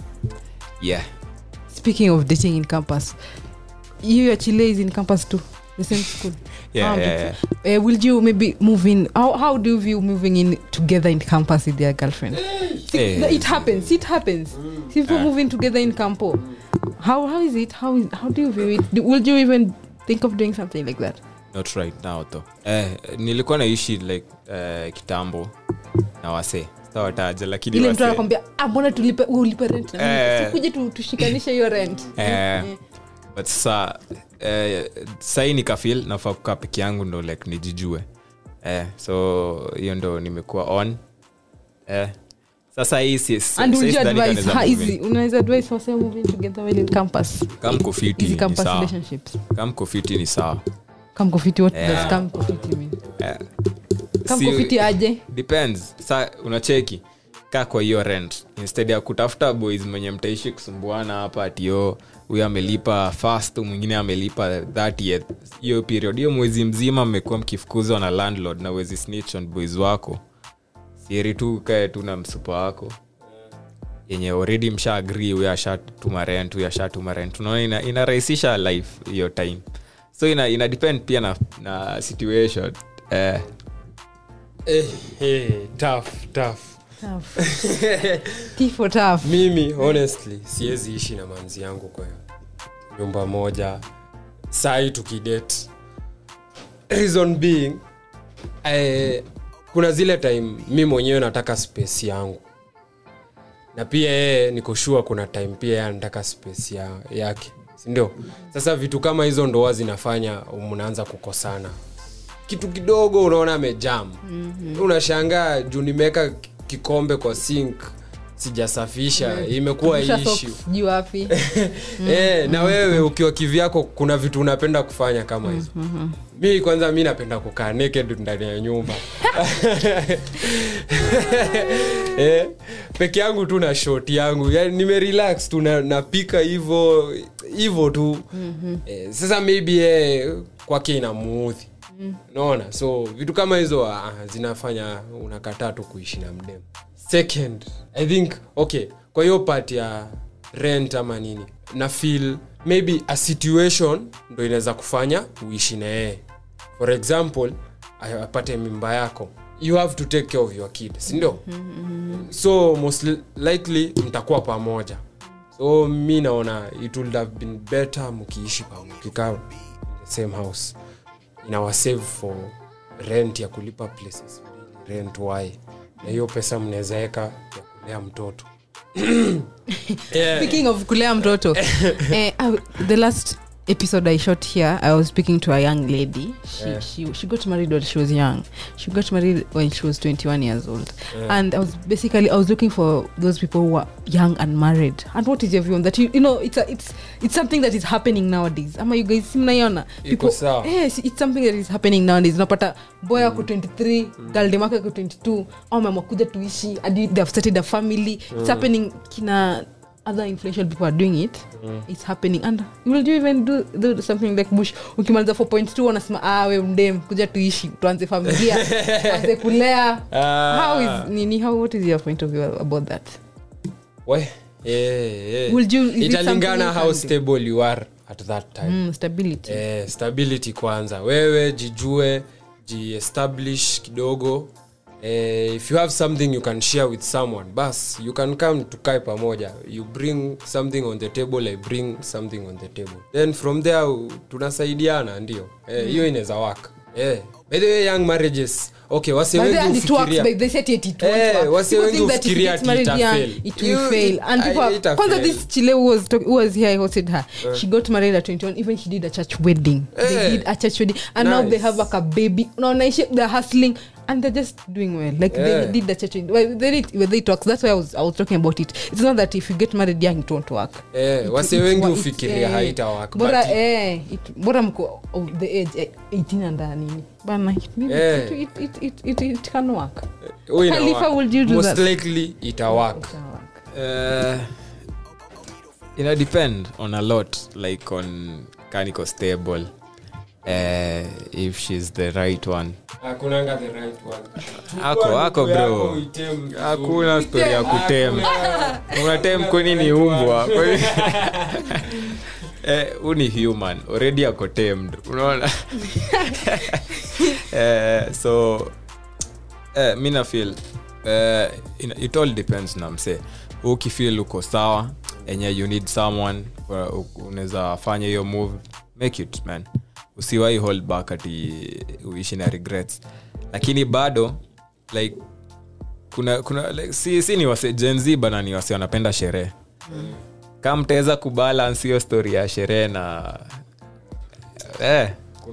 S3: yeah
S2: speaking of dating in campus you your chile is in campus too the same school
S3: Yeah,
S2: How
S3: yeah,
S2: did- Uh, will you maybe move in how, how do you view moving in together in campus with their girlfriend See,
S3: Eh.
S2: it happens it happens people moving together in campo how how is it how is how do you view it do, will you even think of doing something like that
S3: not right now though eh, nilikuwa naishi like eh, kitambo na wase sitawataja lakini
S2: ile mtu
S3: wase
S2: anakwambia ah, mbona tulipe wewe ulipe rent na mimi
S3: Eh.
S2: sikuje tu, tushikanishe hiyo rent
S3: Eh, but sa eh, sahii nikafil nafaa kukaa peke yangu ndo like nijijue eh, so hiyo ndo nimekuwa on eh, sasa hii si- si-
S2: and would
S3: si-
S2: you
S3: sidhani kama
S2: advise
S3: naweza
S2: how
S3: move in.
S2: easy unaweza advise wase moving together while in campus
S3: Kama mko fiti
S2: easy
S3: ni
S2: campus
S3: sawa.
S2: relationships
S3: Kama mko fiti ni sawa
S2: come kofiti what
S3: Yeah.
S2: does come kofiti mean
S3: eh,
S2: come
S3: si-
S2: kofiti aje
S3: depends sa unacheki kaa kwa hiyo rent instead ya kutafuta boys mwenye mtaishi kusumbuana hapa atio huyo amelipa fast mwingine amelipa 30th hiyo period hiyo mwezi mzima mmekuwa mkifukuzwa na landlord na wezi snitch on boys wako sieri tu kae tu na msupa wako yenye already msha agree huyo ashatuma rent huyo ashatuma rent unaona ina, inarahisisha life hiyo time so ina, ina depend pia na, na situation eh,
S1: eh, eh, tough, tough.
S2: tough T for tough
S1: mimi honestly siwezi ishi na manzi yangu kwa nyumba moja sai tukidate reason being eh, kuna zile time mi mwenyewe nataka space yangu na pia yeye nikoshua kuna time pia yeye anataka space ya, yake sindio sasa vitu kama hizo ndoa zinafanya mnaanza kukosana kitu kidogo unaona amejam mm-hmm. unashangaa juu nimeweka kikombe kwa sink sijasafisha imekuwa
S2: Kisha
S1: issue
S2: socks, sijui wapi
S1: Eh, na wewe ukiwa kivyako kuna vitu unapenda kufanya kama hizo mi kwanza mi napenda kukaa naked ndani ya nyumba eh, peke yangu tu na shot yangu yani nimerelax tu na- napika hivo hivo tu eh, sasa maybe eh, kwake inamuudhi naona so vitu kama hizo ah, zinafanya unakataa tu kuishi na mdemu second i think okay kwa hiyo part ya rent ama nini na feel maybe a situation ndo inaweza kufanya uishi na yeye for example a- apate mimba yako you have to take care of your kid sindio so most li- likely mtakuwa pamoja so mi naona it would have been better mkiishi pamoja mkikaa in the same house inawasave for rent ya kulipa places mbili, rent y na hiyo pesa mnaweza weka ya kulea mtoto yeah.
S2: speaking of kulea mtoto eh, I- the last episode i shot here i was speaking to a young lady she,
S1: Yeah.
S2: she, she got married when she was young she got married when she was 21 years old and i was basically i was looking for those people who are young and married and what is your view on that you, you know it's, a, it's, it's something that is happening nowadays ama you guys mnaiona
S1: Iko sawa.
S2: yes it's something that is happening nowadays unapata boy ako 23 girl dem ako 22 au ameamua kuja tuishi hadi they have started a family it's happening kina other influential people are doing it it's happening and will you even do, do something like bush ukimaliza 4.2 wanasema ah we mdem kuja tuishi tuanze familia tuanze kulea
S1: Ah.
S2: how is nini how what is your point of view about that
S1: We, yeah, yeah.
S2: Will you- is it something
S1: italingana
S2: you
S1: how
S2: can do?
S1: stable you are at that time
S2: mm, stability
S1: eh, stability kwanza wewe jijue jiestablish kidogo eh, if you have something you can share with someone bas you can come tukae pamoja you bring something on the table i bring something on the table then from there u- tunasaidiana ndio Eh, hiyo inaweza waka eh. by the way young marriages okay wase
S2: But
S1: wengi
S2: then it works,
S1: hufikiria
S2: but they said it, it won't
S1: Eh,
S2: work.
S1: wase
S2: People
S1: wengi
S2: think that if
S1: hufikiria
S2: you get
S1: ati
S2: married
S1: ita
S2: young,
S1: fail.
S2: it will
S1: You-
S2: fail.
S1: it-
S2: And people
S1: I-
S2: are-
S1: ita
S2: kwanza
S1: fail.
S2: this chile who was, talk, who was here, I hosted her. She got married at 21. Even she did a church wedding. They
S1: Eh.
S2: did a church wedding. And now they
S1: Nice.
S2: have like a baby. Now they're hustling. And they're just doing well. Like they
S1: Yeah.
S2: did the church wedding. Well, they did, well, they talk. That's why I was, I was talking about it. It's not that if you get married young, it won't work.
S1: Eh,
S2: It-
S1: wase
S2: it
S1: wengi
S2: wa- it-
S1: hufikiria
S2: eh,
S1: haitawaka,
S2: bora
S1: but-
S2: eh, it- bora mko of the age eh, 18 and uh, nini bana it, maybe
S1: Eh.
S2: it, it, it, it, it, it can work
S1: Huwa ina
S2: Khalifa,
S1: work.
S2: would you do
S1: most
S2: that?
S1: likely itawak
S2: It can work.
S3: Uh, ina depend on a lot like on kaniko stable uh, if she's the right one
S1: hakunanga the right one
S3: ako ako bro hakuna stori ya kutem unatem kwani ni umbwa Kwani- eh, huu ni human already ako tamed unaona eh, so eh, mi nafil eh, ina- it all depends na mse ukifil uko sawa enye you need someone wa- u- unaweza fanya hiyo move make it man usiwai hold back ati uishi na regrets lakini bado like kuna kuna like, si, si ni wase jenz bana ni wase wanapenda sherehe kama mtaweza kubalance hiyo story ya sherehe na eh,
S1: kuna, kuna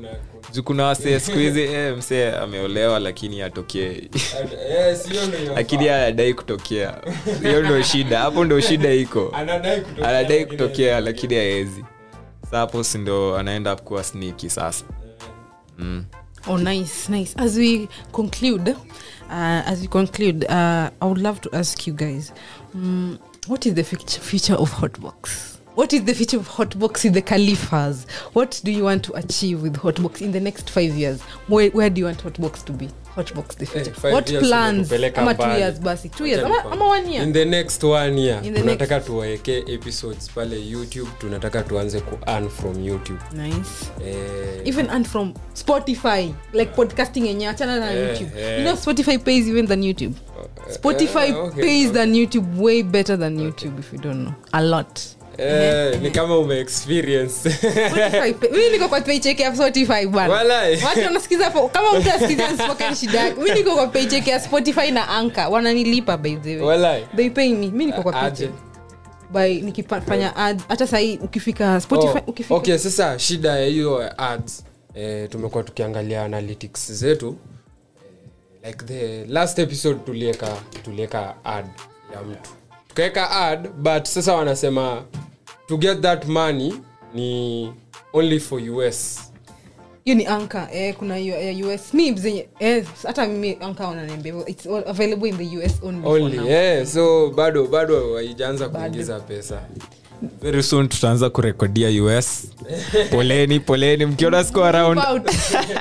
S3: juu kuna wasee siku hizi eh, msee ameolewa lakini atokee
S1: Eh, sio ndio inafaa.
S3: lakini anadai kutokea hiyo ndo shida hapo ndo shida iko
S1: Anadai kutokea,
S3: anadai
S1: lakini-
S3: kutokea lakini aezi sa hapo si ndo anaenda kuwa sniki sasa mm.
S2: Oh, nice, nice. As we conclude, uh, as we conclude, uh, I would love to ask you guys, um, what is the future, future of Hotbox? What is the future of Hotbox in the Califas? What do you want to achieve with Hotbox in the next five years? Where, where do you want Hotbox to be? Hotbox the future.
S1: five
S2: what
S1: years
S2: plans?
S1: umetupeleka
S2: Ama two
S1: mbali.
S2: years basi. Two years.
S1: Acha
S2: Ama,
S1: nikwambie.
S2: ama one year.
S1: in the next one year
S2: In the
S1: tunataka tuwaekee episodes pale youtube tunataka tuanze ku earn from youtube
S2: Nice.
S1: eh,
S2: even and from spotify like podcasting yenye achana na
S1: Eh,
S2: youtube
S1: eh.
S2: you know spotify pays even than youtube spotify
S1: eh, okay,
S2: pays
S1: okay.
S2: than youtube way better than youtube if you don't know a lot
S1: eh, ni kama ume experience
S2: Spotify pay- mimi niko kwa paycheck ya spotify bwana
S1: Walai.
S2: watu wanasikiza po- kama mtu asikiza spoken shida yake mimi niko kwa paycheck ya spotify na anka wananilipa by the way
S1: Walai.
S2: they pay me mimi niko kwa
S1: Aje.
S2: paycheck by nikifanya ad hata sahii ukifika spotify
S1: Oh,
S2: ukifika
S1: okay sasa shida ya hiyo ads eh, tumekuwa tukiangalia analytics zetu eh, like the last episode tulieka tulieka ad ya mtu tukaweka ad but sasa wanasema to get that money ni only for us
S2: hiyo ni anka eh, kuna hiyo ya us mi zenye eh, hata mimi anka wananiambia hivyo, it's all available in the us only, for
S1: only
S2: now.
S1: yeah, so bado bado haijaanza kuingiza pesa
S3: very soon tutaanza kurekodia us poleni poleni mkiona siko around
S2: About-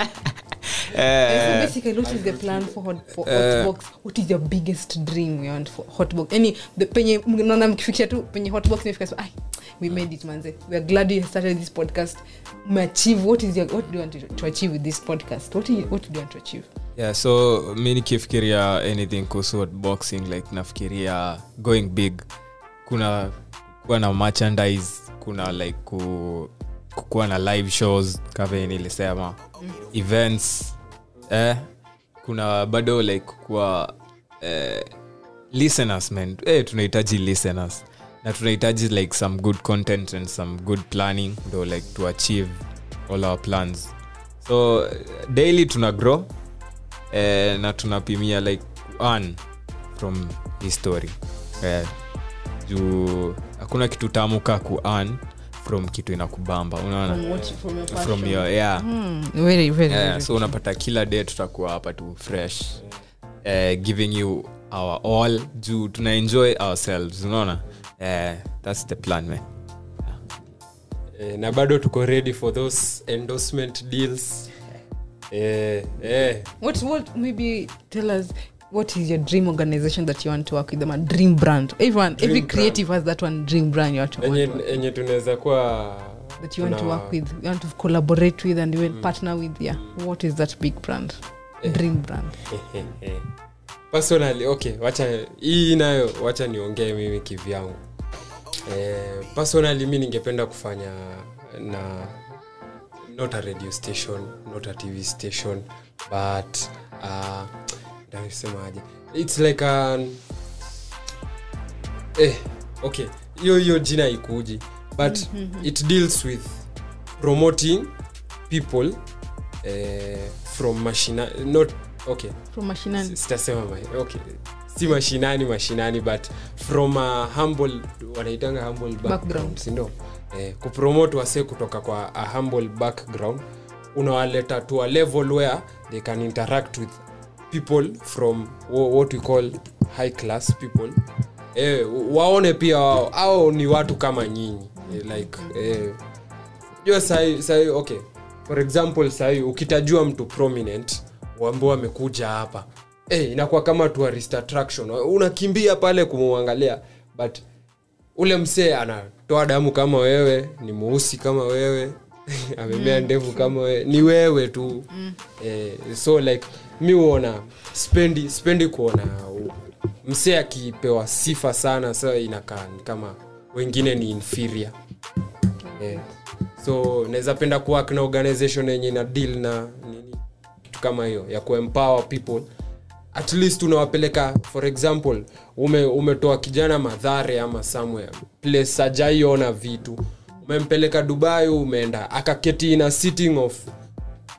S2: Eh, so
S3: eh,
S2: basically what is the plan for, hot, for hotbox what is your biggest dream you want for hotbox any the penye mnaona mkifikisha tu penye hotbox imefika so ai we made it manze we are glad you started this podcast umeachieve what is your what do you want to, to achieve with this podcast what, do you, what do you want to achieve
S3: yeah so mi nikifikiria anything kuhusu boxing like nafikiria going big kuna kuwa na merchandise kuna like ku, kukuwa na live shows kave nilisema events eh, kuna bado like kuwa eh, listeners man eh, tunahitaji listeners na tunahitaji like some good content and some good planning ndo like to achieve all our plans so eh, daily tuna grow eh, na tunapimia like earn from history eh, juu hakuna kitu tamu ka ku earn from kitu inakubamba unaona
S2: From what- from your
S3: from
S2: passion.
S3: your yeah
S2: Hmm, very very,
S3: yeah,
S2: very
S3: so unapata kila day tutakuwa hapa tu fresh uh, giving you our all juu tuna enjoy ourselves unaona uh, that's the plan man
S1: eh, na bado tuko ready for those endorsement deals eh, eh,
S2: what what maybe tell us what is your dream organization that you want to work with them a dream brand everyone
S1: Dream
S2: every
S1: brand.
S2: creative has that one dream brand you want to, want
S1: enye
S2: to work,
S1: enye tunaweza kuwa
S2: that you want to
S1: tuna-
S2: work with you want to collaborate with and you will partner with yeah what is that big brand dream brand
S1: personally okay wacha hii nayo wacha niongee mimi kivyangu eh, personally mi ningependa kufanya na not a radio station not a tv station but uh, nasemaje its like an eh, okay hiyo hiyo jina ikuji but it deals with promoting people eh, from machina not okay
S2: from mashinani
S1: sitasema ma- okay si mashinani mashinani but from a humble wanaitanga humble background,
S2: Background.
S1: sindo eh, kupromote wase kutoka kwa a humble background unawaleta to a level where they can interact with people from wha- what we call high class people eh, waone pia wao au ni watu kama nyinyi eh, like eh, jua sahi, sahi okay for example sahi ukitajua mtu prominent ambao amekuja hapa hey, inakuwa kama tourist attraction unakimbia pale kumwangalia but ule msee anatoa damu kama wewe ni mweusi kama wewe amemea ndevu kama wewe ni wewe tu mm. eh, so like mi huona spendi spendi kuona u- msee akipewa sifa sana sa inakaa ni kama wengine ni inferior yeah. so naweza penda kuwork na organization yenye ina deal na nini kitu kama hiyo ya kuempower people at least unawapeleka for example ume, umetoa kijana madhare ama somewhere place ajaiona vitu umempeleka dubai umeenda akaketi in a sitting of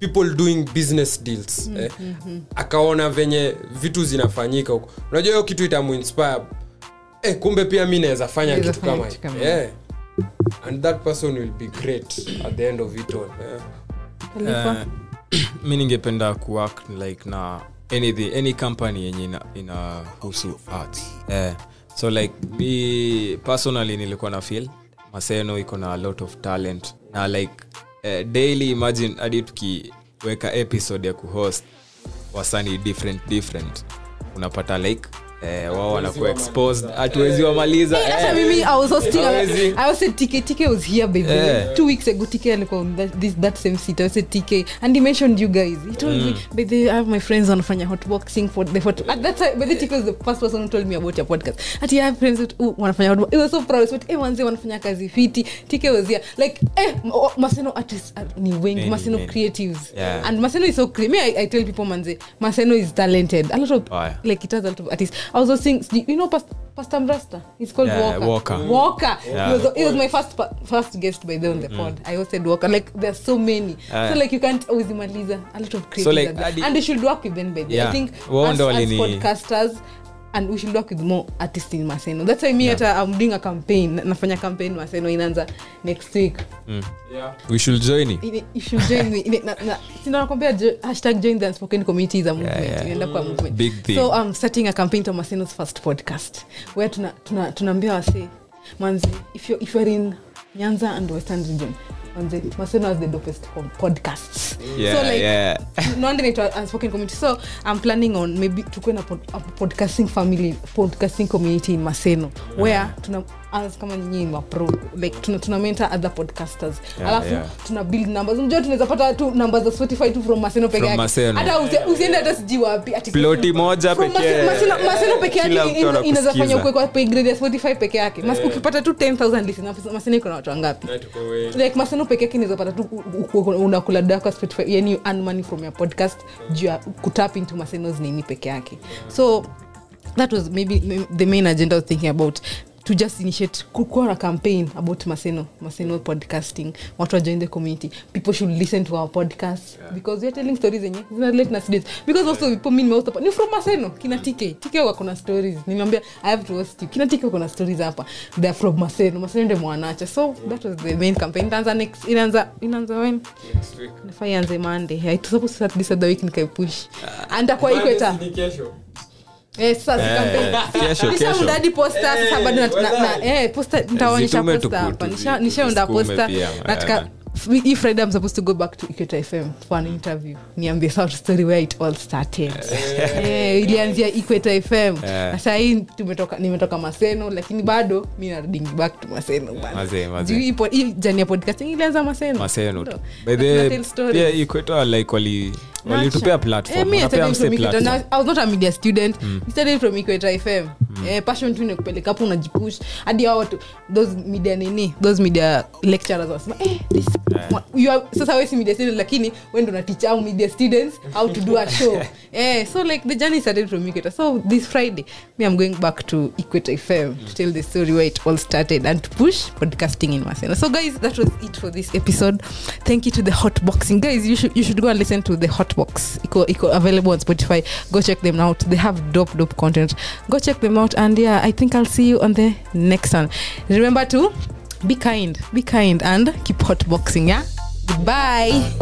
S1: people doing business deals eh? akaona venye vitu zinafanyika huko unajua hiyo kitu itamuinspire eh, kumbe pia mi naweza fanya
S2: Naweza
S1: kitu
S2: fanya
S1: kama
S2: kitu kama
S1: hii. yeah. and that person will be great at the end of it all eh?
S2: Khalifa?
S3: mi ningependa kuwork like na anything, any company yenye ina- inahusu arts eh, so like mi personally nilikuwa na feel maseno iko na a lot of talent na like eh, daily imagine hadi tukiweka episode ya kuhost wasani different different unapata like eh, wao wanakuwa exposed hatuwezi wamaliza
S2: Eh, hata
S3: eh.
S2: mimi i was hosting
S3: Hawezi.
S2: i was said tk tk was here by the way
S3: Yeah.
S2: two weeks ago tk alikuwa on that, this, that same seat i said tk and he mentioned you guys he told me by the way, i have my friends wanafanya hotboxing for the hot at that time by the way, tk was the first person who told me about your podcast ati i have friends who who wanafanya hotbox it was so proud but eh wanze wanafanya kazi fiti tk was here like eh m- maseno artists are- ni wengi
S3: Many,
S2: maseno
S3: many.
S2: creatives
S3: Yeah.
S2: and maseno is so cre- me I, i tell people manze maseno is talented a lot of
S3: Oh, yeah.
S2: like it has a lot of artists i was also saying you know Past- pastor mrasta he's called
S3: Yeah,
S2: walker
S3: Walker.
S2: walker
S3: Yeah.
S2: he, was, he was my first pa- first guest by the way on the pod i hosted walker like there's so many
S3: Ah.
S2: so like you can't always imaliza a lot of creatives
S3: So, like,
S2: are there.
S3: hadi-
S2: and we should work with them by the way.
S3: Yeah.
S2: i think
S3: Wao
S2: as,
S3: ndo
S2: as
S3: walini-
S2: podcasters and we should work with more artists in maseno that's why me hata i'm doing a campaign nafanya campaign maseno inaanza next week
S3: we should join you.
S2: Ine- you should join me Ine- na- na- sina nakwambia jo- hashtag join the unspoken community is a movement
S3: yeah.
S2: inaenda kwa movement
S3: Big thing.
S2: so i'm starting a campaign to maseno's first podcast where tuna- tuna- tunaambia wase manzi if you're, if you're in nyanza and western region manzi maseno has the dopest po- podcasts
S3: Yeah,
S2: so like
S3: yeah.
S2: no wonder inaitwa unspoken community so i'm planning on maybe tukue na pod, a podcasting family podcasting community in maseno where tuna as kama nyinyi ni mapro like tuna, tuna mentor other podcasters
S3: Yeah,
S2: alafu
S3: yeah.
S2: tuna build numbers unajua tunaweza pata tu numbers za spotify tu from maseno peke
S3: From
S2: yake
S3: Maseno.
S2: hata usi- usiende hata sijui wapi ati
S3: Ploti moja
S2: From
S3: pekee.
S2: Maseno- Maseno- maseno peke
S3: Kila
S2: yake
S3: mtu
S2: ina- inaweza
S3: anakusikiza.
S2: fanya ukwe kwa pay grade ya spotify peke yake Mas- ukipata tu 10000 listeners maseno iko na watu wangapi
S1: Na tuko wengi.
S2: like maseno peke yake inaweza pata tu u- u- unakula daka spotify yani you earn money from your podcast juu ya kutap into masenos nini peke yake so that was maybe m- the main agenda I was thinking about to just initiate kukuwa na campaign about maseno maseno podcasting watu wajoin the community people should listen to our podcast because weare telling stories zenye zinarelate na students because also people mi nimehost hapa ni from maseno kina tk tk wako na stories nimeambia i have to host you kina tk wako na stories hapa they are from maseno maseno ndio mwanacha so that was the main campaign itaanza next inaanza inaanza when
S1: Next week.
S2: nafaa ianze monday i was supposed to start this other week nikaipush and akwa ikweta
S1: Ni kesho.
S2: Eh, sasa
S3: Eh,
S2: campaign.
S3: kesho,
S2: Nishaunda
S3: kesho.
S2: hadi posta sasa bado na- na- na- eh, posta nitaonyesha
S3: Zitume
S2: posta
S3: tuku-
S2: hapa
S3: tu-
S2: Nisha-
S3: tu-
S2: nishaunda
S3: tusukume
S2: posta
S3: pia,
S2: nataka
S3: eh.
S2: hii friday i'm supposed to go back to Equator fm for an interview niambie south story where it all started eh, ilianzia Equator fm
S3: Eh.
S2: na saa hii tumetoka nimetoka maseno lakini bado mi naruding back to maseno bana.
S3: Mazee, mazee.
S2: Juu hii po- hii jani ya podcasting ilianza maseno
S3: maseno tu
S2: Ndo.
S3: by
S2: Na
S3: the
S2: tell stories.
S3: pia ikweta like wali walitupea platform
S2: Eh, me, I
S3: wanapea
S2: started
S3: mse
S2: from Equator.
S3: platform
S2: Now, I was not a media student I started from Equator fm eh, passion tu nikupeleka hapo unajipush hadi hao watu those media nini those media lecturers wanasema eh, this, wa- you are, sasa wewe si media student lakini wewe ndo unateach au media students how to do a show eh, so like the journey started from Equator so this friday me i'm going back to Equator fm to tell the story where it all started and to push podcasting in Maseno so guys that was it for this episode thank you to the hot boxing guys you should you should go and listen to the hot box iko iko available on spotify go check them out they have dope dope content go check them out and yeah i think i'll see you on the next one remember to be kind be kind and keep hot boxing yeah goodbye